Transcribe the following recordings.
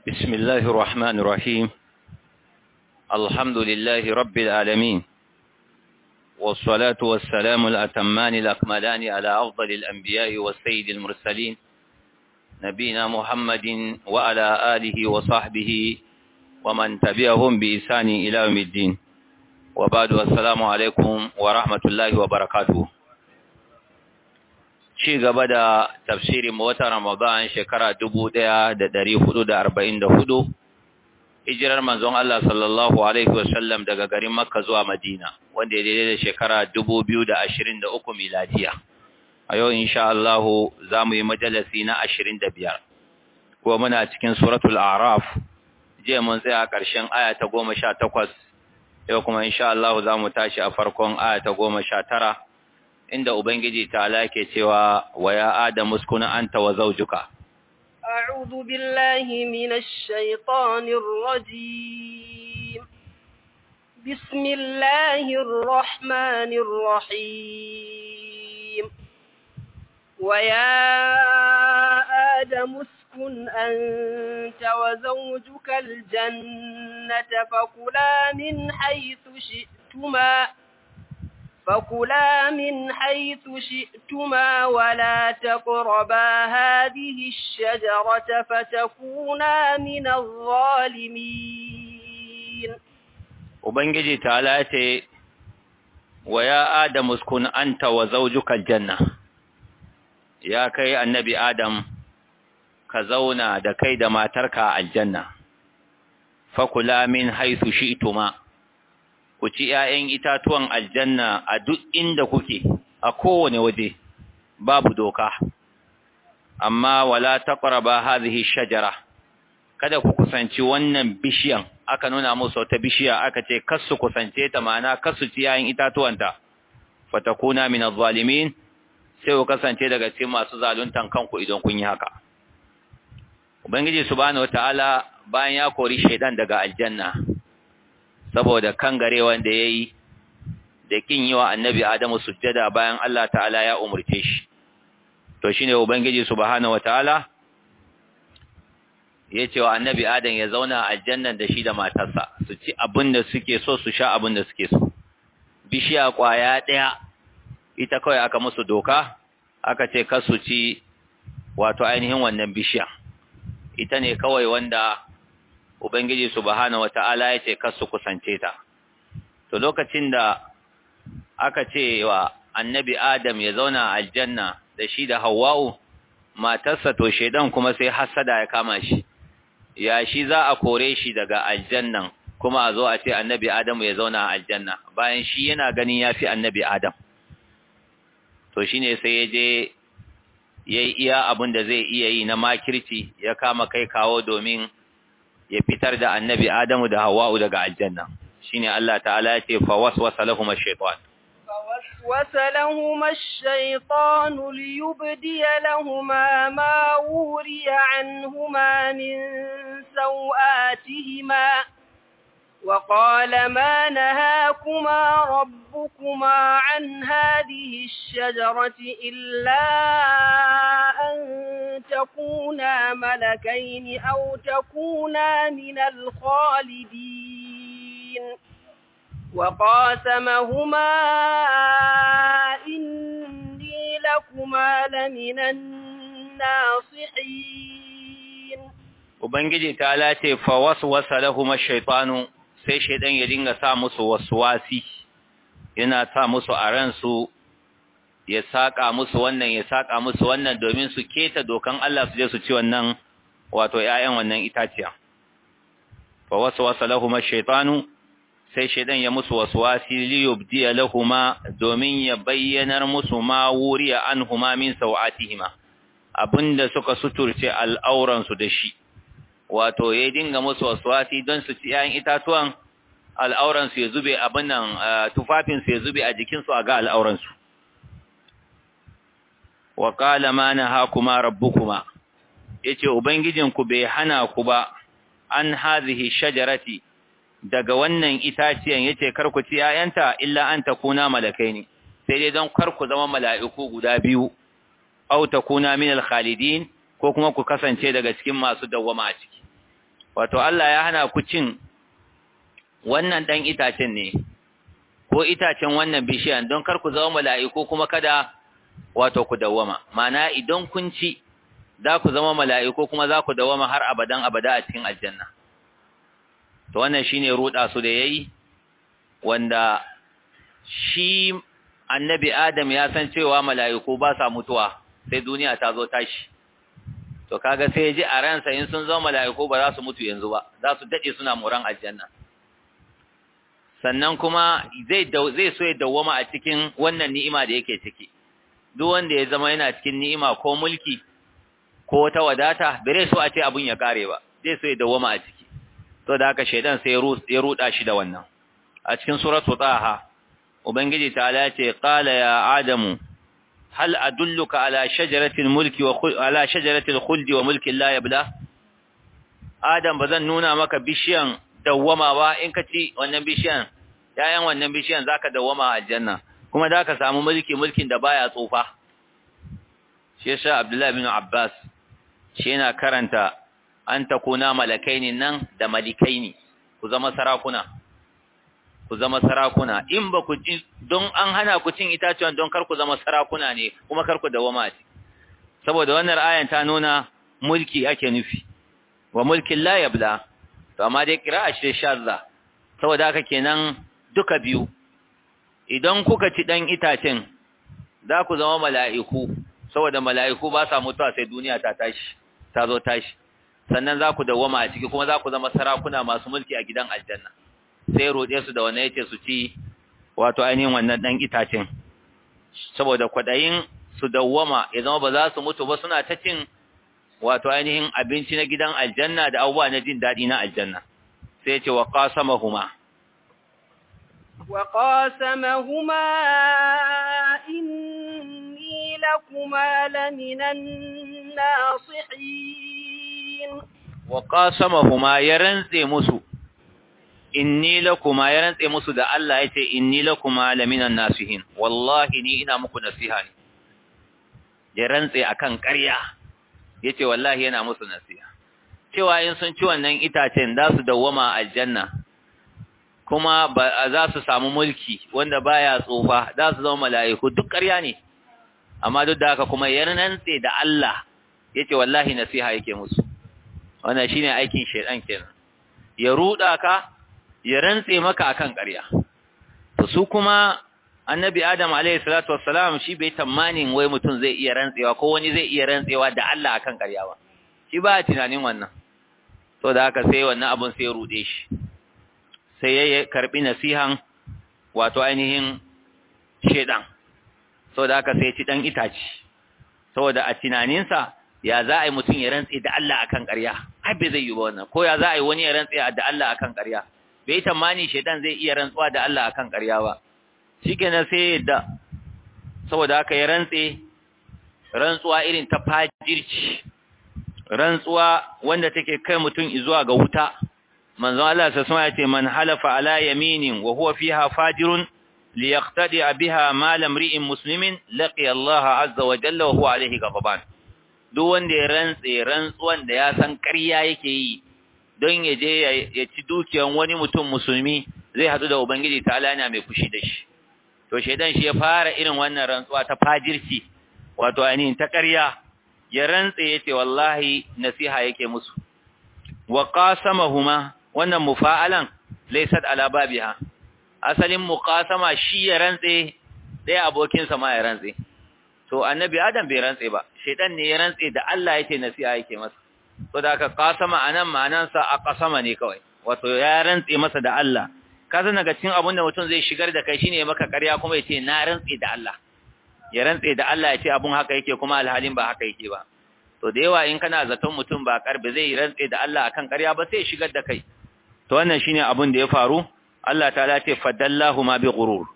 بسم الله الرحمن الرحيم الحمد لله رب العالمين والصلاة والسلام الأتمان الأكملان على أفضل الأنبياء والسيد المرسلين نبينا محمد وعلى آله وصحبه ومن تبعهم بإسان إلى يوم الدين وبعد السلام عليكم ورحمة الله وبركاته ci gaba da tafsirin watan Ramadan shekara hudu, hijirar manzon Allah sallallahu alaihi wasallam daga garin Makka zuwa Madina wanda ya daidai da shekara uku miladiya a yau insha Allah za mu yi majalisi na biyar. kuma muna cikin suratul A'raf jiya mun tsaya a ƙarshen aya ta takwas, yau kuma insha Allah za mu tashi a farkon aya ta tara. inda Ubangiji ta ke cewa wa ya Adamu uskuna anta wa zawjuka أعوذ بالله من الشيطان الرجيم بسم الله الرحمن الرحيم ويا آدم اسكن أنت وزوجك الجنة فكلا من حيث شئتما فكلا من حيث شئتما ولا تقربا هذه الشجرة فتكونا من الظالمين Ubangiji ta ce, wa ya Adam uskun anta wa zawjuka janna ya kai annabi Adam ka zauna da kai da matarka aljanna fakula min haythu shi'tuma ku ci ‘ya'yan itatuwan aljanna a duk inda kuke, a kowane waje, babu doka, amma wala taƙaraba hazihi shajara, kada ku kusanci wannan bishiyan, aka nuna musu wata bishiya aka ce, kasu kusance ta mana kasu ci ‘ya'yan itatuwanta, fatakuna min zalimin sai ku kasance daga cikin masu zaluntan kanku idan kun yi haka. Ubangiji subhanahu wata'ala bayan ya kori shaidan daga aljanna, saboda kangare wanda ya yi da kin yi wa annabi Adamu sujjada bayan Allah ta'ala ya umurce shi. To shi ne Ubangiji Subhanahu wa ta'ala ya ce wa annabi Adam ya zauna a aljannan da shi da matarsa, su ci abin da suke so su sha abin da suke so. Bishiya ƙwaya ɗaya, ita kawai aka musu doka, aka ce kasu ci wato ainihin wannan bishiya. Ita ne kawai wanda Ubangiji subhanahu wata'ala ya ce kar su kusance ta. To lokacin da aka ce wa annabi Adam ya zauna a aljanna da shi da Hawwa'u, matarsa to shedan kuma sai hasada ya kama shi. Ya shi za a kore shi daga aljannan kuma a zo a ce annabi Adam ya zauna a aljanna bayan shi yana ganin ya fi annabi Adam. To shine sai ya je ya yi iya abin da zai iya yi na makirci ya kama kai kawo domin ya fitar da annabi Adamu da Hawwa'u daga aljanna shine Allah ta'ala ya ce fa waswasa lahum ash-shaytan فوسوس لهما الشيطان ليبدي لهما ما وري عنهما من سوآتهما وقال ما نهاكما ربكما عن هذه الشجرة إلا أن تكونا ملكين أو تكونا من الخالدين وقاسمهما إني لكما لمن الناصحين Ubangiji ta lace fa waswasa lahum ash-shaytanu sai shaidan ya dinga sa musu waswasi yana sa musu a ransu ya saka musu wannan ya saka musu wannan domin su keta dokan Allah su je su ci wannan wato ƴaƴan wannan itaciya fa waswasa lahum ash-shaytanu sai shaidan ya musu waswasi li yubdi lahumma domin ya bayyanar musu ma wuriya anhuma min sawatihima abinda suka suturce al'auran su da shi wato ya dinga musu waswasi don su ci ‘ya'yan itatuwan al'auransu ya zube abin nan tufafinsu ya zube a jikinsu a ga al'auransu. Wa ƙala ma na hakuma rabbukuma, ya ce, Ubangijinku bai hana ku ba, an hazihi shajarati daga wannan itaciyan ya ce, Karku ci ‘ya'yanta, illa an ta kuna malakai ne, sai dai don karku zama mala'iku guda biyu, au ta kuna min alkhalidin ko kuma ku kasance daga cikin masu dawwama a ciki wato Allah ya hana ku cin wannan dan itacen ne ko itacen wannan bishiyan don kar ku zama mala'iku kuma kada wato ku dawwama ma'ana idan kun ci za ku zama mala'iku kuma za ku dawwama har abadan abada a cikin aljanna to wannan shine ruda su da yayi wanda shi annabi Adam ya san cewa mala'iku ba sa mutuwa sai duniya ta zo tashi to kaga sai ya ji a ransa in sun zama mala'iku ba za su mutu yanzu ba za su dade suna muran aljanna sannan kuma zai zai so ya dawwama a cikin wannan ni'ima da yake ciki duk wanda ya zama yana cikin ni'ima ko mulki ko wata wadata bare so a ce abun ya kare ba zai so ya dawwama a ciki to da haka shaidan sai ya ruda shi da wannan a cikin suratu taha ubangiji ta'ala ce qala ya adamu hal adulluka ala shajaratil mulki wa ala shajaratil khuldi wa mulki la yabla adam bazan nuna maka bishiyan dawwama ba in ka ci wannan bishiyan yayan wannan bishiyan zaka dawwama a aljanna kuma zaka samu mulki mulkin da baya tsufa shi yasa abdullahi bin abbas shi yana karanta an takuna malakaini nan da malikaini ku zama sarakuna ku zama sarakuna in ba ku ci don an hana ku cin itatuwan don kar ku zama sarakuna ne kuma kar ku dawama ci saboda wannan ayan ta nuna mulki ake nufi wa mulkin la yabla to amma dai kira'a shi shazza saboda haka kenan duka biyu idan kuka ci dan itacen za ku zama mala'iku saboda mala'iku ba sa mutuwa sai duniya ta tashi ta zo tashi sannan za ku dawama a ciki kuma za ku zama sarakuna masu mulki a gidan aljanna sai roɗe su da wannan yace su ci wato ainihin wannan dan itacen saboda kwadayin su dawwama ya zama ba za su mutu ba suna ta cin wato ainihin abinci na gidan aljanna da abubuwa na jin daɗi na aljanna sai yace wa qasamahuma wa qasamahuma inni lakuma laminan nasihin wa qasamahuma ya rantse musu inni lakuma ya rantse musu da Allah yace inni lakuma laminan nasihin wallahi ni ina muku nasiha ne ya rantse akan ƙarya yace wallahi yana musu nasiha cewa in sun ci wannan itacen za su dawwama aljanna kuma ba za su samu mulki wanda baya tsufa za su zama mala'iku duk ƙarya ne amma duk da haka kuma ya rantse da Allah yace wallahi nasiha yake musu wannan shine aikin shedan kenan ya ruda ka ya rantse maka akan ƙarya to su kuma annabi adam alayhi salatu wassalam shi bai tamanin wai mutum zai iya rantsewa ko wani zai iya rantsewa da Allah akan ƙarya ba shi ba tunanin wannan to da haka sai wannan abun sai ya rude shi sai ya karbi nasihan wato ainihin shedan so da haka sai ci dan itaci saboda a tunaninsa ya za a yi mutum ya rantse da Allah akan ƙarya ai bai zai yi ba wannan ko ya za a yi wani ya rantse da Allah akan ƙarya bai tamani shedan zai iya rantsuwa da Allah akan ƙarya ba shikenan sai yadda saboda haka ya rantse rantsuwa irin ta fajirci rantsuwa wanda take kai mutum zuwa ga wuta manzo Allah sai ya ce man halafa ala yaminin wa huwa fiha fajirun liyaqtadi biha mal imri'in muslimin laqiya Allah azza wa jalla wa huwa alayhi ghadaban duk wanda ya rantse rantsuwan da ya san ƙarya yake yi don ya je ya ci dukiyan wani mutum musulmi zai hadu da ubangiji ta alana mai fushi da shi to shedan shi ya fara irin wannan rantsuwa ta fajirci wato ainihin ta ƙarya ya rantse yace wallahi nasiha yake musu wa qasamahuma wannan mufa'alan laysat ala babiha asalin muqasama shi ya rantse dai abokin sa ma ya rantse to annabi adam bai rantse ba shedan ne ya rantse da Allah yake nasiha yake masa to da aka qasama anan ma'anansa a qasama ne kawai wato ya rantse masa da Allah ka san daga cikin abin da mutum zai shigar da kai shine maka ƙarya kuma yace na rantse da Allah ya rantse da Allah ya ce abun haka yake kuma alhalin ba haka yake ba to da yawa in kana zaton mutum ba karbe zai rantse da Allah akan ƙarya ba sai shigar da kai to wannan shine abun da ya faru Allah ta'ala ce fadallahu ma bi ghurur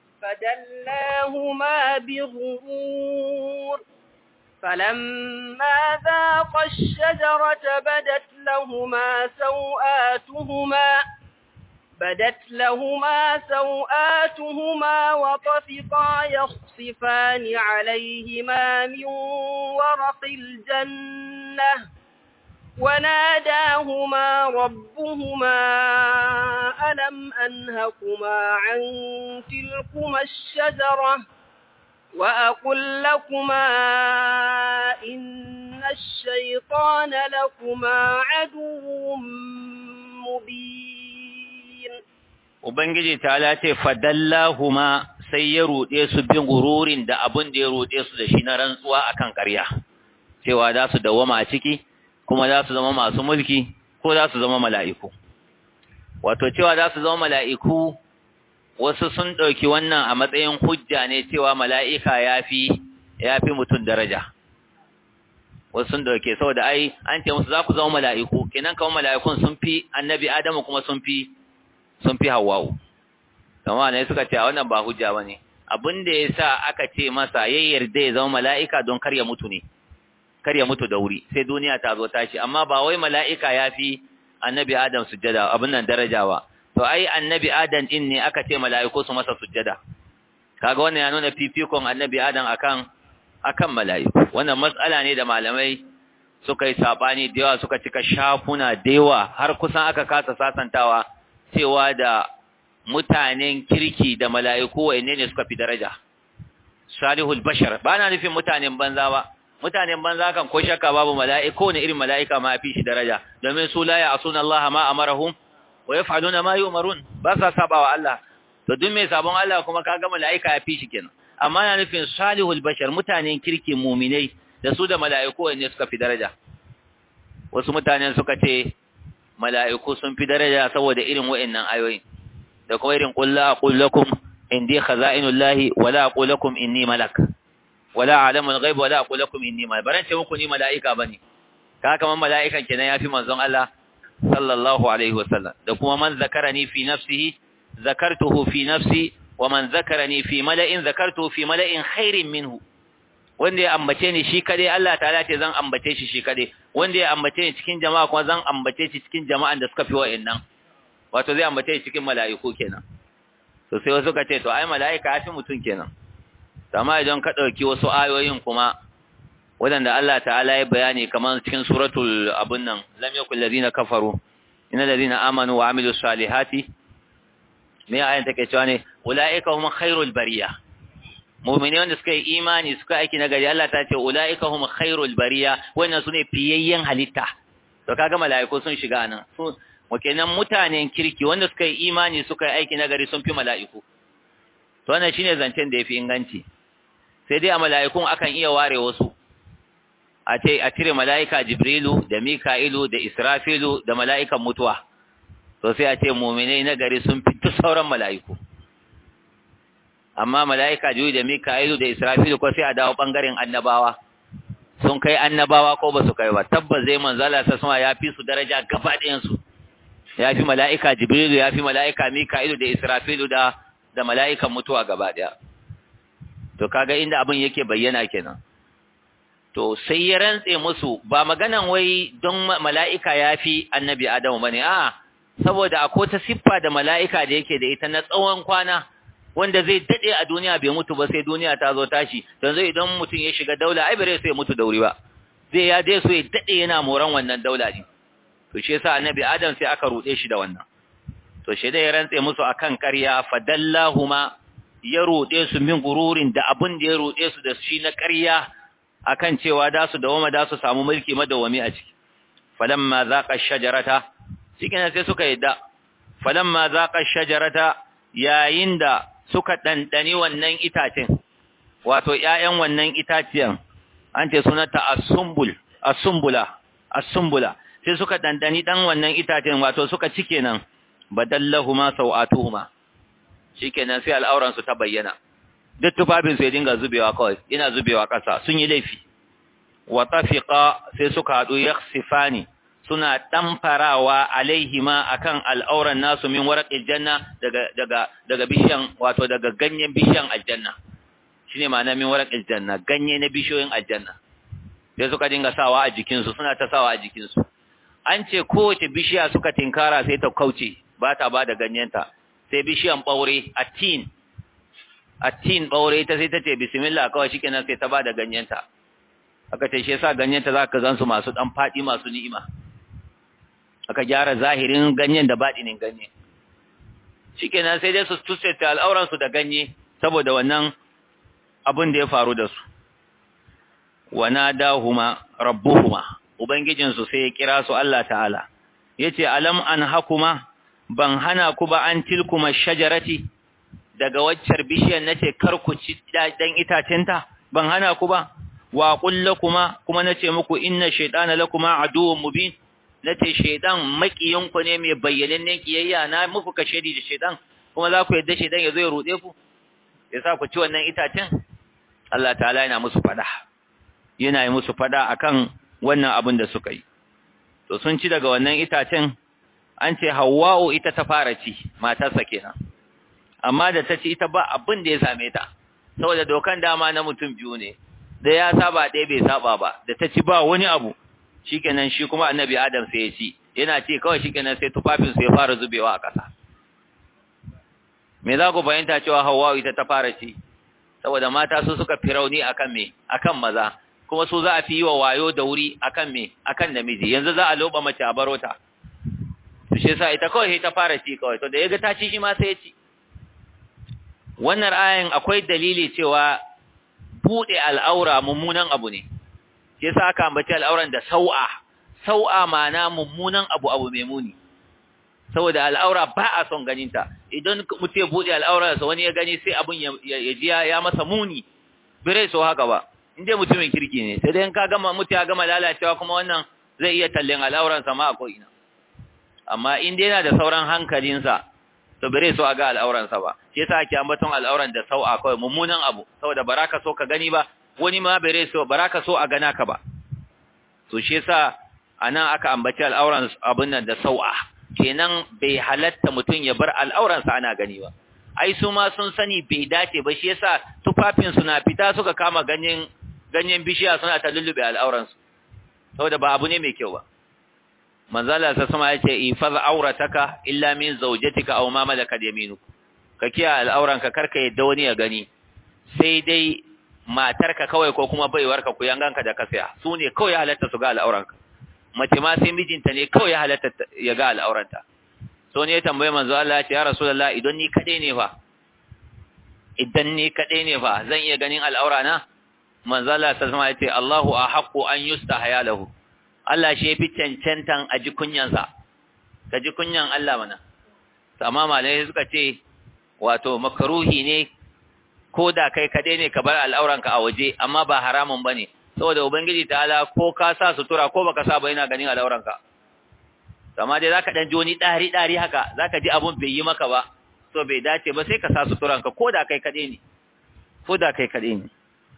فدلاهما بغرور فلما ذاقا الشجرة بدت لهما سوآتهما بدت لهما سوآتهما وطفقا يخصفان عليهما من ورق الجنة وناداهما ربهما ألم أنهكما عن تلكما الشجرة وأقل لكما إن الشيطان لكما عدو مبين Ubangiji ta lace fadallahuma sai ya ruɗe su bin gururin da abin da ya ruɗe su da shi na rantsuwa akan ƙarya cewa za su dawwama a ciki kuma za su zama masu mulki ko za su zama mala'iku wato cewa za su zama mala'iku wasu sun ɗauki wannan a matsayin hujja ne cewa mala'ika ya fi ya fi mutum daraja wasu sun ɗauke saboda ai an ce musu za ku zama mala'iku kenan kawai mala'ikun sun fi annabi adamu kuma sun fi sun fi hawa'u kama ne suka ce a wannan ba hujja ba ne abin da ya sa aka ce masa ya yarda ya zama mala'ika don kar ya mutu ne kar ya mutu da wuri sai duniya ta zo tashi amma ba wai mala'ika ya fi annabi adam sujjada abin nan daraja ba to ai annabi adam din ne aka ce mala'iku su masa sujjada kaga wannan ya nuna fifikon annabi adam akan akan mala'iku wannan matsala ne da malamai suka yi sabani da yawa suka cika shafuna da yawa har kusan aka kasa sasantawa cewa da mutanen kirki da mala'iku wanne ne suka fi daraja salihul bashar ba na nufin mutanen banza ba mutanen banza kan ko shakka babu mala'iku ne irin mala'ika ma fi shi daraja domin su la ya'suna Allah ma amarahum wa yaf'aluna ma yu'marun ba sa sabawa Allah to duk mai sabon Allah kuma kaga mala'ika ya fi shi kenan amma na nufin salihul bashar mutanen kirki mu'minai da su da mala'iku wanne suka fi daraja wasu mutanen suka ce mala'iku sun fi daraja saboda irin wa'annan ayoyin da kuma irin qul la aqul lakum indi khaza'inullahi wa la aqul lakum inni malak wa la a'lamu al-ghaib wa la aqul lakum inni malak baran ce muku ni mala'ika bane ka kaman mala'ikan kenan yafi manzon Allah sallallahu alaihi wasallam da kuma man zakarani fi nafsihi zakartuhu fi nafsi wa man zakarani fi mala'in zakartuhu fi mala'in khairin minhu wanda ya ambace ni shi kadai Allah ta'ala ce zan ambace shi shi kadai wanda ya ambace ni cikin jama'a kuma zan ambace shi cikin jama'an da suka fi wa'annan wato zai ambace shi cikin mala'iku kenan to sai wasu ka ce to ai mala'ika ya fi mutum kenan amma idan ka dauki wasu ayoyin kuma wadanda Allah ta'ala ya bayani kamar cikin suratul abun nan lam yakul ladina kafaru innal ladina amanu wa amilus salihati me ayan take cewa ne ulaika hum khairul bariyah mu'mini wanda suka yi imani suka aiki na gari Allah ta ce ulaika hum khairul bariya wannan sune fiyayyen halitta to kaga malaiku sun shiga nan su wakenan mutanen kirki wanda suka yi imani suka yi aiki na gari sun fi malaiku to wannan shine zancen da yafi inganci sai dai a malaikun akan iya ware wasu a ce a cire malaika jibrilu da mika'ilu da israfilu da malaikan mutuwa to sai a ce mu'minai na gari sun fi sauran malaiku amma mala'ika juyi da mika'ilu da israfilu ko sai a dawo ɓangaren annabawa sun kai annabawa ko ba su kai ba tabbas zai manzala sa suma ya fi su daraja gaba ɗayansu ya fi mala'ika jibrilu ya fi mala'ika mika'ilu da israfilu da da mala'ikan mutuwa gaba ɗaya to kaga inda abin yake bayyana kenan to sai ya rantse musu ba maganan wai don mala'ika ya fi annabi adamu bane a saboda akwai ta siffa da mala'ika da yake da ita na tsawon kwana wanda zai dade a duniya bai mutu ba sai duniya ta zo tashi yanzu idan mutum ya shiga daula ai bare sai ya mutu da wuri ba zai ya dai so ya dade yana moran wannan daula din to shi yasa annabi adam sai aka rude shi da wannan to shi dai ya rantse musu akan ƙarya fadallahuma ya rude su min gururin da abin da ya rude su da shi na ƙarya akan cewa da su dawama da su samu mulki madawami a ciki falamma zaqa shajarata cikin sai suka yadda falamma zaqa shajarata yayin da suka ɗanɗani wannan itacen, wato ‘ya'yan wannan itaciyan, an ce sunanta asumbul, asumbula, asumbula, sai suka ɗanɗani ɗan wannan itacen wato suka cike nan, badallahuma sau'atuhuma, shi kenan sai al'auransu ta bayyana, duk tufafinsu ya dinga zubewa kawai, ina zubewa ƙasa, sun yi laifi, wa tafiƙa sai suka haɗu ya sifani, suna ɗamfarawa alaihima akan al'auran nasu min waraƙin janna daga daga daga bishiyan wato daga ganyen bishiyan aljanna shine ma'ana min waraƙin janna ganye na bishiyoyin aljanna sai suka dinga sawa a jikinsu suna ta sawa a jikinsu an ce kowace bishiya suka tinkara sai ta kauce ba ta ba da ganyenta sai bishiyan ɓaure a tin a tin ɓaure ta sai ta ce bismillah kawai shikenan sai ta ba da ganyenta aka ce shi yasa ganyenta za ka gansu masu ɗan faɗi masu ni'ima aka gyara zahirin ganyen da baɗinin ganye shikenan sai dai su tuseta al'auransu da ganye saboda wannan abin da ya faru da su wana dahuma rabbuhuma ubangijinsu sai ya kira su Allah ta'ala yace alam an hakuma ban hana ku ba an tilkuma shajarati daga waccar bishiyar nace kar ku ci dan itacenta ban hana ku ba wa qul lakuma kuma nace muku inna shaytana lakuma aduwwun mubin nace shaydan makiyinku ne mai bayyanannen kiyayya na muku kashedi da shaydan kuma za ku yadda shaydan yazo ya rude ku yasa ku ci wannan itacen Allah ta'ala yana musu fada yana yi musu fada akan wannan abin da suka yi to sun ci daga wannan itacen an ce Hawwa'u ita ta fara ci matarsa kenan amma da ta ci ita ba abin da ya same ta saboda dokan dama na mutum biyu ne da ya saba ɗaya bai saba ba da ta ci ba wani abu shikenan shi kuma annabi Adam sai ya ci yana ci kawai shikenan sai tufafin sai ya fara zubewa a ƙasa me za ku fahimta cewa Hawwa'u ita ta fara ci saboda mata su suka fi rauni akan me akan maza kuma su za a fi yi wa wayo da wuri akan me akan namiji yanzu za a loba mace a baro ta to shi yasa ita kawai ta fara ci kawai to da yaga ta ci shi ma sai ya ci wannan ayan akwai dalili cewa bude al'aura mummunan abu ne shi yasa aka ambaci al'auran da sau'a sau'a ma'ana mummunan abu abu mai muni saboda al'aura ba a son ganinta idan mutum ya bude al'aurarsa wani ya gani sai abun ya ji ya masa muni birai so haka ba inda mutumin kirki ne sai dai in ka gama mutu ya gama lalacewa kuma wannan zai iya tallen al'auransa ma a ko'ina amma in dai yana da sauran hankalinsa to birai so a ga al'auransa ba shi yasa ake ambaton al'auran da sau'a kawai mummunan abu saboda baraka so ka gani ba wani ma birai so baraka so a gana ka ba to shi yasa anan aka ambaci al'auran abun nan da sau'a kenan bai halatta mutum ya bar al'auransa ana gani ba ai su ma sun sani bai dace ba shi yasa tufafin su na fita suka kama ganyen ganyen bishiya suna ta lullube al'auransu saboda ba abu ne mai kyau ba manzala sa sama yace ifaz aurataka illa min zawjatika aw ma malakat yaminuk ka kiya al'auranka karka yadda wani ya gani sai dai matarka kawai ko kuma baiwarka ku yanganka da ka saya su ne kawai halatta su ga al'auranka mace ma sai mijinta ne kawai ya halatta ya ga al'auranta so ne ya tambaye manzo Allah ya ce ya rasulullah idan ni kadai ne fa idan ni kadai ne fa zan iya ganin al'aura na manzo Allah sallallahu alaihi ya ce Allahu ahqqu an yustahya lahu Allah shi yafi cancantan a ji kunyansa ka ji kunyan Allah mana amma malai suka ce wato makruhi ne ko da kai kadai ne ka bar al'auranka a waje amma ba haramun bane saboda ubangiji ta'ala ko ka sa sutura ko baka sa ba yana ganin al'auranka amma dai zaka dan ji wani dari dari haka zaka ji abun bai yi maka ba so bai dace ba sai ka sa suturanka ko da kai kade ne ko da kai kade ne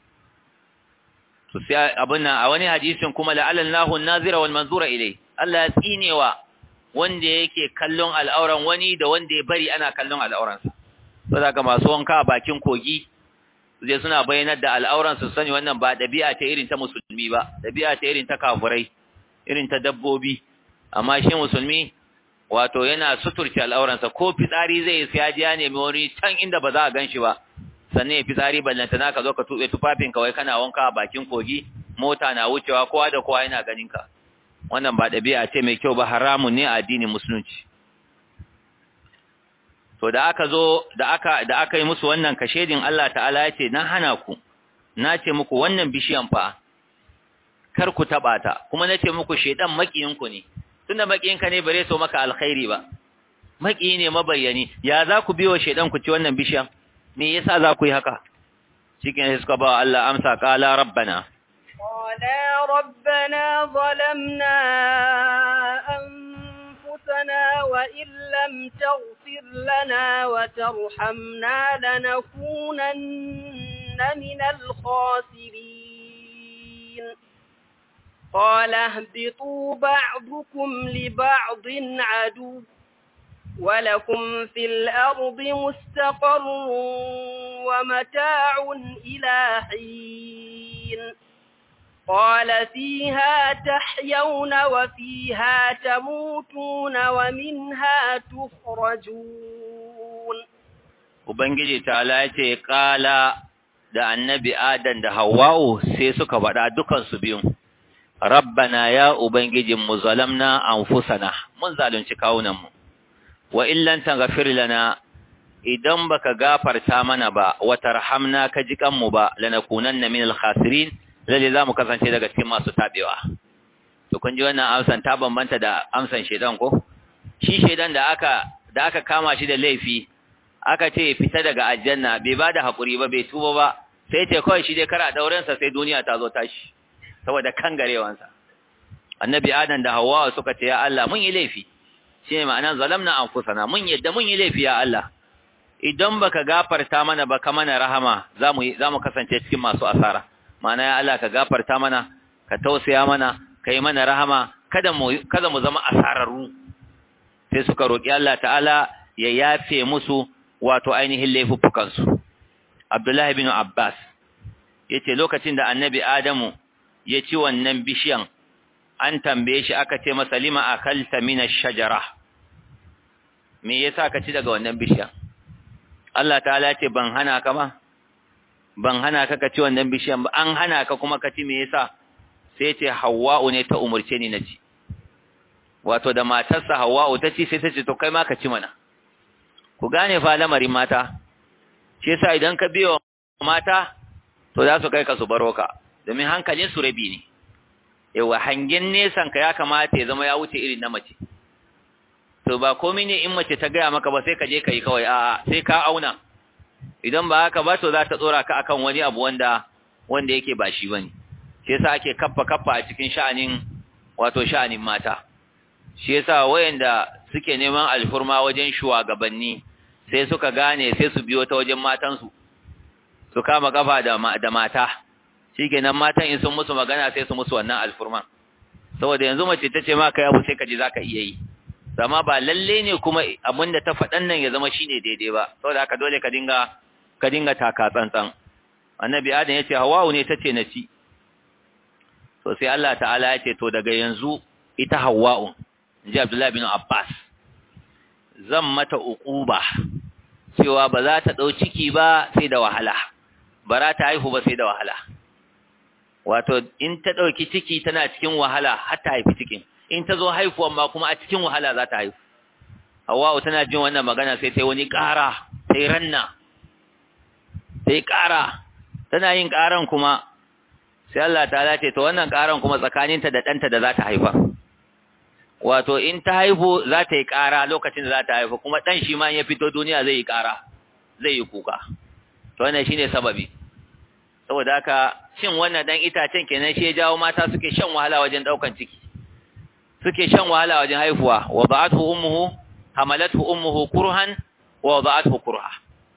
to sai abun nan a wani hadisin kuma la'alallahu an-nazira wal manzura ilai Allah ya tsinewa wanda yake kallon al'auran wani da wanda ya bari ana kallon al'auransa saboda masu wanka a bakin kogi zai suna bayyanar da al'auran su sani wannan ba dabi'a ta irin ta musulmi ba dabi'a ta irin ta kafurai irin ta dabbobi amma shi musulmi wato yana suturce al'auransa ko fitsari zai sai ya ji ya nemi wani can inda ba za a gan shi ba sannan ya fitsari ballanta naka zo ka tuɓe tufafin kawai kana wanka a bakin kogi mota na wucewa kowa da kowa yana ganin ka wannan ba ɗabi'a ce mai kyau ba haramun ne a addinin musulunci to da aka zo da aka da aka yi musu wannan kashedin Allah ta'ala ya ce na hana ku na ce muku wannan bishiyan fa kar ku taba ta kuma na ce muku shedan makiyinku ne tunda makiyinka ne bare so maka alkhairi ba makiyi ne mabayyani ya za ku biyo shedan ku ci wannan bishiyan me yasa za ku yi haka cikin suka ba Allah amsa qala rabbana qala rabbana zalamna anfusana wa in lam taghfir lana wa tarhamna lanakunanna minal khasirin قال اهبطوا بعضكم لبعض عدو ولكم في الأرض مستقر ومتاع إلى حين قال فيها تحيون وفيها تموتون ومنها تخرجون Ubangiji ta ce ƙala da annabi Adam da Hawwa'u sai suka faɗa dukansu biyun, rabbana ya ubangijin mu zalamna anfusana mun zalunci kawunan mu wa illan taghfir lana idan baka gafarta mana ba wa tarhamna ka ji kanmu ba lanakunanna minal khasirin lalle zamu kasance daga cikin masu tabewa to kun ji wannan amsan ta bambanta da amsan shedan ko shi shedan da aka da aka kama shi da laifi aka ce fita daga aljanna bai bada hakuri ba bai tuba ba sai ce kawai shi dai kara dauren sa sai duniya ta zo tashi saboda kangarewansa annabi adam da hawa suka ce ya Allah mun yi laifi shine ma'anar zalamna anfusana mun yadda mun yi laifi ya Allah idan baka gafarta mana ba ka mana rahama zamu zamu kasance cikin masu asara ma'ana ya Allah ka gafarta mana ka tausaya mana kai mana rahama kada mu kada mu zama asararru sai suka roki Allah ta'ala ya yafe musu wato ainihin laifukan su Abdullah ibn Abbas yace lokacin da Annabi Adamu ya ci wannan bishiyan an tambaye shi aka ce masa lima akalta min ash-shajara me yasa ka ci daga wannan bishiyan Allah ta'ala ce ban hana ka ba ban hana ka ka ci wannan bishiyan ba an hana ka kuma ka ci me yasa sai ce Hawwa'u ne ta umurce ni na ci wato da matarsa Hawwa'u ta ci sai ta ce to kai ma ka ci mana ku gane fa lamarin mata shi yasa idan ka biyo mata to za su kai ka su baro ka domin hankalin su rabi ne yawa hangen nesan ka ya kamata ya zama ya wuce irin na mace to ba komai ne in mace ta gaya maka ba sai ka je ka yi kawai a'a sai ka auna idan ba haka ba to za ta tsora ka akan wani abu wanda wanda yake ba shi bane shi yasa ake kaffa kaffa a cikin sha'anin wato sha'anin mata shi yasa wayanda suke neman alfurma wajen shugabanni sai suka gane sai su biyo ta wajen matansu su kama kafa da da mata shikenan matan in sun musu magana sai su musu wannan alfurman saboda yanzu mace ta ce ma kai abu sai ka ji zaka iya yi amma ba lalle ne kuma abinda ta faɗan nan ya zama shine daidai ba saboda haka dole ka dinga ka dinga taka tsantsan annabi adam yace hawa'u ne tace na ci to sai Allah ta'ala yace to daga yanzu ita hawa'u inji Abdullah bin Abbas zan mata uquba cewa ba za ta dau ciki ba sai da wahala ba za ta haihu ba sai da wahala wato in ta dauki ciki tana cikin wahala har ta haifi cikin in ta zo haifuwan ma kuma a cikin wahala za ta haifu Hawwa'u tana jin wannan magana sai ta yi wani ƙara ta yi ranna ta yi ƙara tana yin ƙaran kuma sai Allah ta ce to wannan ƙaran kuma tsakaninta da ɗanta da za ta haifa wato in ta haihu za ta yi ƙara lokacin da za ta haifa kuma ɗan shi ma ya fito duniya zai yi ƙara zai yi kuka to wannan shine sababi saboda haka cin wannan dan itacen kenan shi ya jawo mata suke shan wahala wajen ɗaukan ciki suke shan wahala wajen haifuwa wa ba'athu ummuhu hamalathu ummuhu kurhan wa wada'athu kurha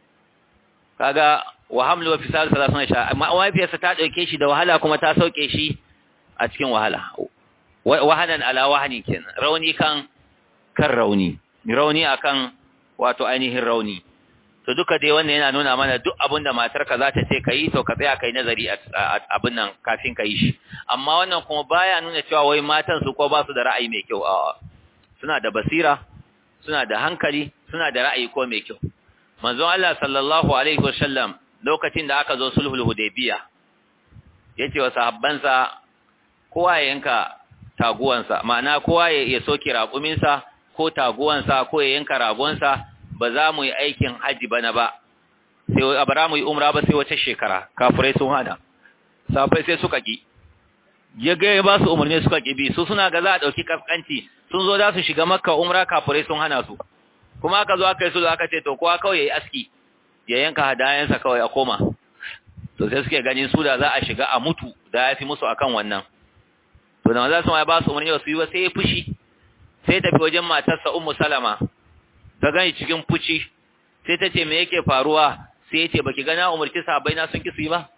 kaga wa hamlu wa fisal salasuna sha amma wafiyarsa ta dauke shi da wahala kuma ta sauke shi a cikin wahala wahanan ala wahani kenan rauni kan kan rauni rauni akan wato ainihin rauni to duka dai wannan yana nuna mana duk abin da matarka za ta ce kai to ka tsaya kai nazari abin nan kafin ka yi shi amma wannan kuma baya nuna cewa wai matan su ko ba su da ra'ayi mai kyau a'a suna da basira suna da hankali suna da ra'ayi ko mai kyau manzon Allah sallallahu alaihi wasallam lokacin da aka zo sulhul hudaybiya yace wa sahabbansa kowa ya yanka taguwansa ma'ana kowa ya soke raƙuminsa ko taguwansa ko ya yanka ragonsa ba za mu yi aikin haji bana ba sai a bara mu yi umra ba sai wace shekara kafirai sun hana safai sai suka ki ya ga ya ba su umarni suka ki bi su suna ga za a ɗauki kaskanci sun zo za su shiga makka umra kafirai sun hana su kuma aka zo aka yi su aka ce to kowa kawai ya yi aski ya yanka hadayensa kawai a koma to sai suke ganin su da za a shiga a mutu da ya fi musu akan wannan to da maza sun ya ba su umarni su yi ba sai ya fushi sai tafi wajen matarsa ummu salama ta gani cikin fushi sai ta ce me yake faruwa sai ya ce baki gana umarci sahabbai na sun ki su yi ba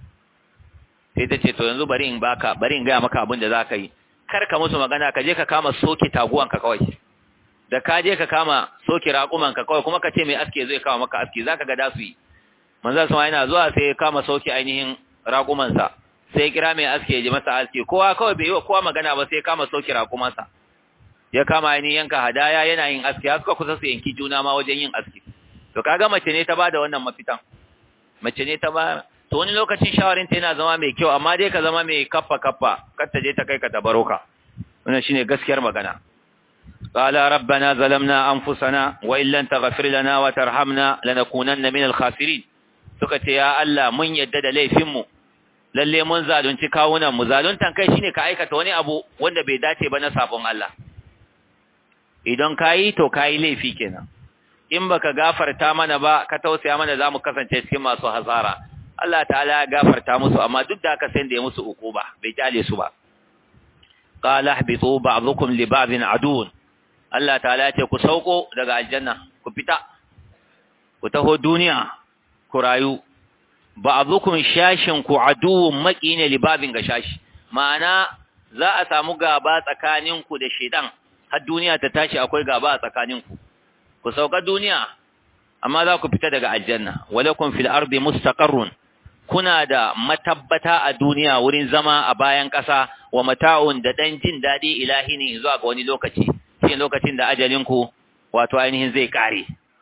sai ta ce to yanzu bari in baka bari in gaya maka abin da za ka yi kar ka musu magana ka je ka kama soke taguwanka kawai da ka je ka kama soke raƙumanka kawai kuma ka ce mai aske zai kama maka aske za ka ga da su yi manzan sama yana zuwa sai ya kama soke ainihin raƙumansa sai ya kira mai aske ya ji masa aske kowa kawai bai yi wa kowa magana ba sai ya kama soke raƙumansa ya kama ainihin yanka hadaya yana yin aske har suka kusa su yanki juna ma wajen yin aske to kaga mace ne ta ba da wannan mafitan mace ne ta ba to wani lokacin shawarin ta yana zama mai kyau amma dai ka zama mai kaffa kaffa kar ta je ta kai ka tabaroka wannan shine gaskiyar magana qala rabbana zalamna anfusana wa illan taghfir lana wa tarhamna lanakunanna minal khasirin suka ce ya Allah mun yadda da laifin mu lalle mun zalunci kawunan mu zaluntan kai shine ka aikata wani abu wanda bai dace ba na sabon Allah idan kayi to kayi laifi kenan in baka gafarta mana ba ka tausaya mana zamu kasance cikin masu hasara Allah ta'ala ya gafarta musu amma duk da haka sai da ya musu ukuba bai kyale su ba qala ihbitu ba'dukum li ba'din adun Allah ta'ala ya ce ku sauko daga aljanna ku fita ku taho duniya ku rayu ba'dukum shashin ku aduwwun maqine li ba'din ga shashi ma'ana za a samu gaba tsakaninku da shedan har duniya ta tashi akwai gaba a tsakaninku ku sauka duniya amma za ku fita daga aljanna walakum fil ardi mustaqarrun kuna da matabbata a duniya wurin zama a bayan ƙasa wa mata'un da dan jin dadi ilahi ne zuwa ga wani lokaci shi lokacin da ajalin ku wato ainihin zai kare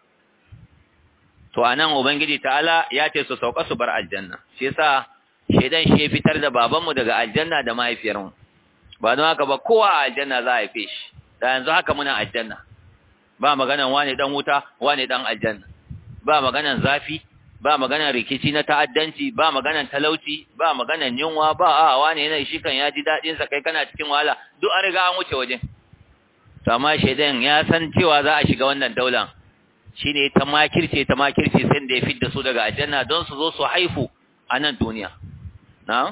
to anan ubangiji ta'ala ya ce su sauka su bar aljanna shi yasa shedan shi ya fitar da babanmu daga aljanna da mahaifiyarmu ba don haka ba kowa a aljanna za a haife shi da yanzu haka muna aljanna ba maganan wane dan wuta wane dan aljanna ba maganan zafi ba maganan rikici na ta'addanci ba maganan talauci ba maganan yunwa ba a wane yana shi kan ya ji dadin sa kai kana cikin wahala duk an riga an wuce wajen to amma shedan ya san cewa za a shiga wannan daular shine ta makirce ta makirce sai da ya fidda su daga aljanna don su zo su haifu a nan duniya na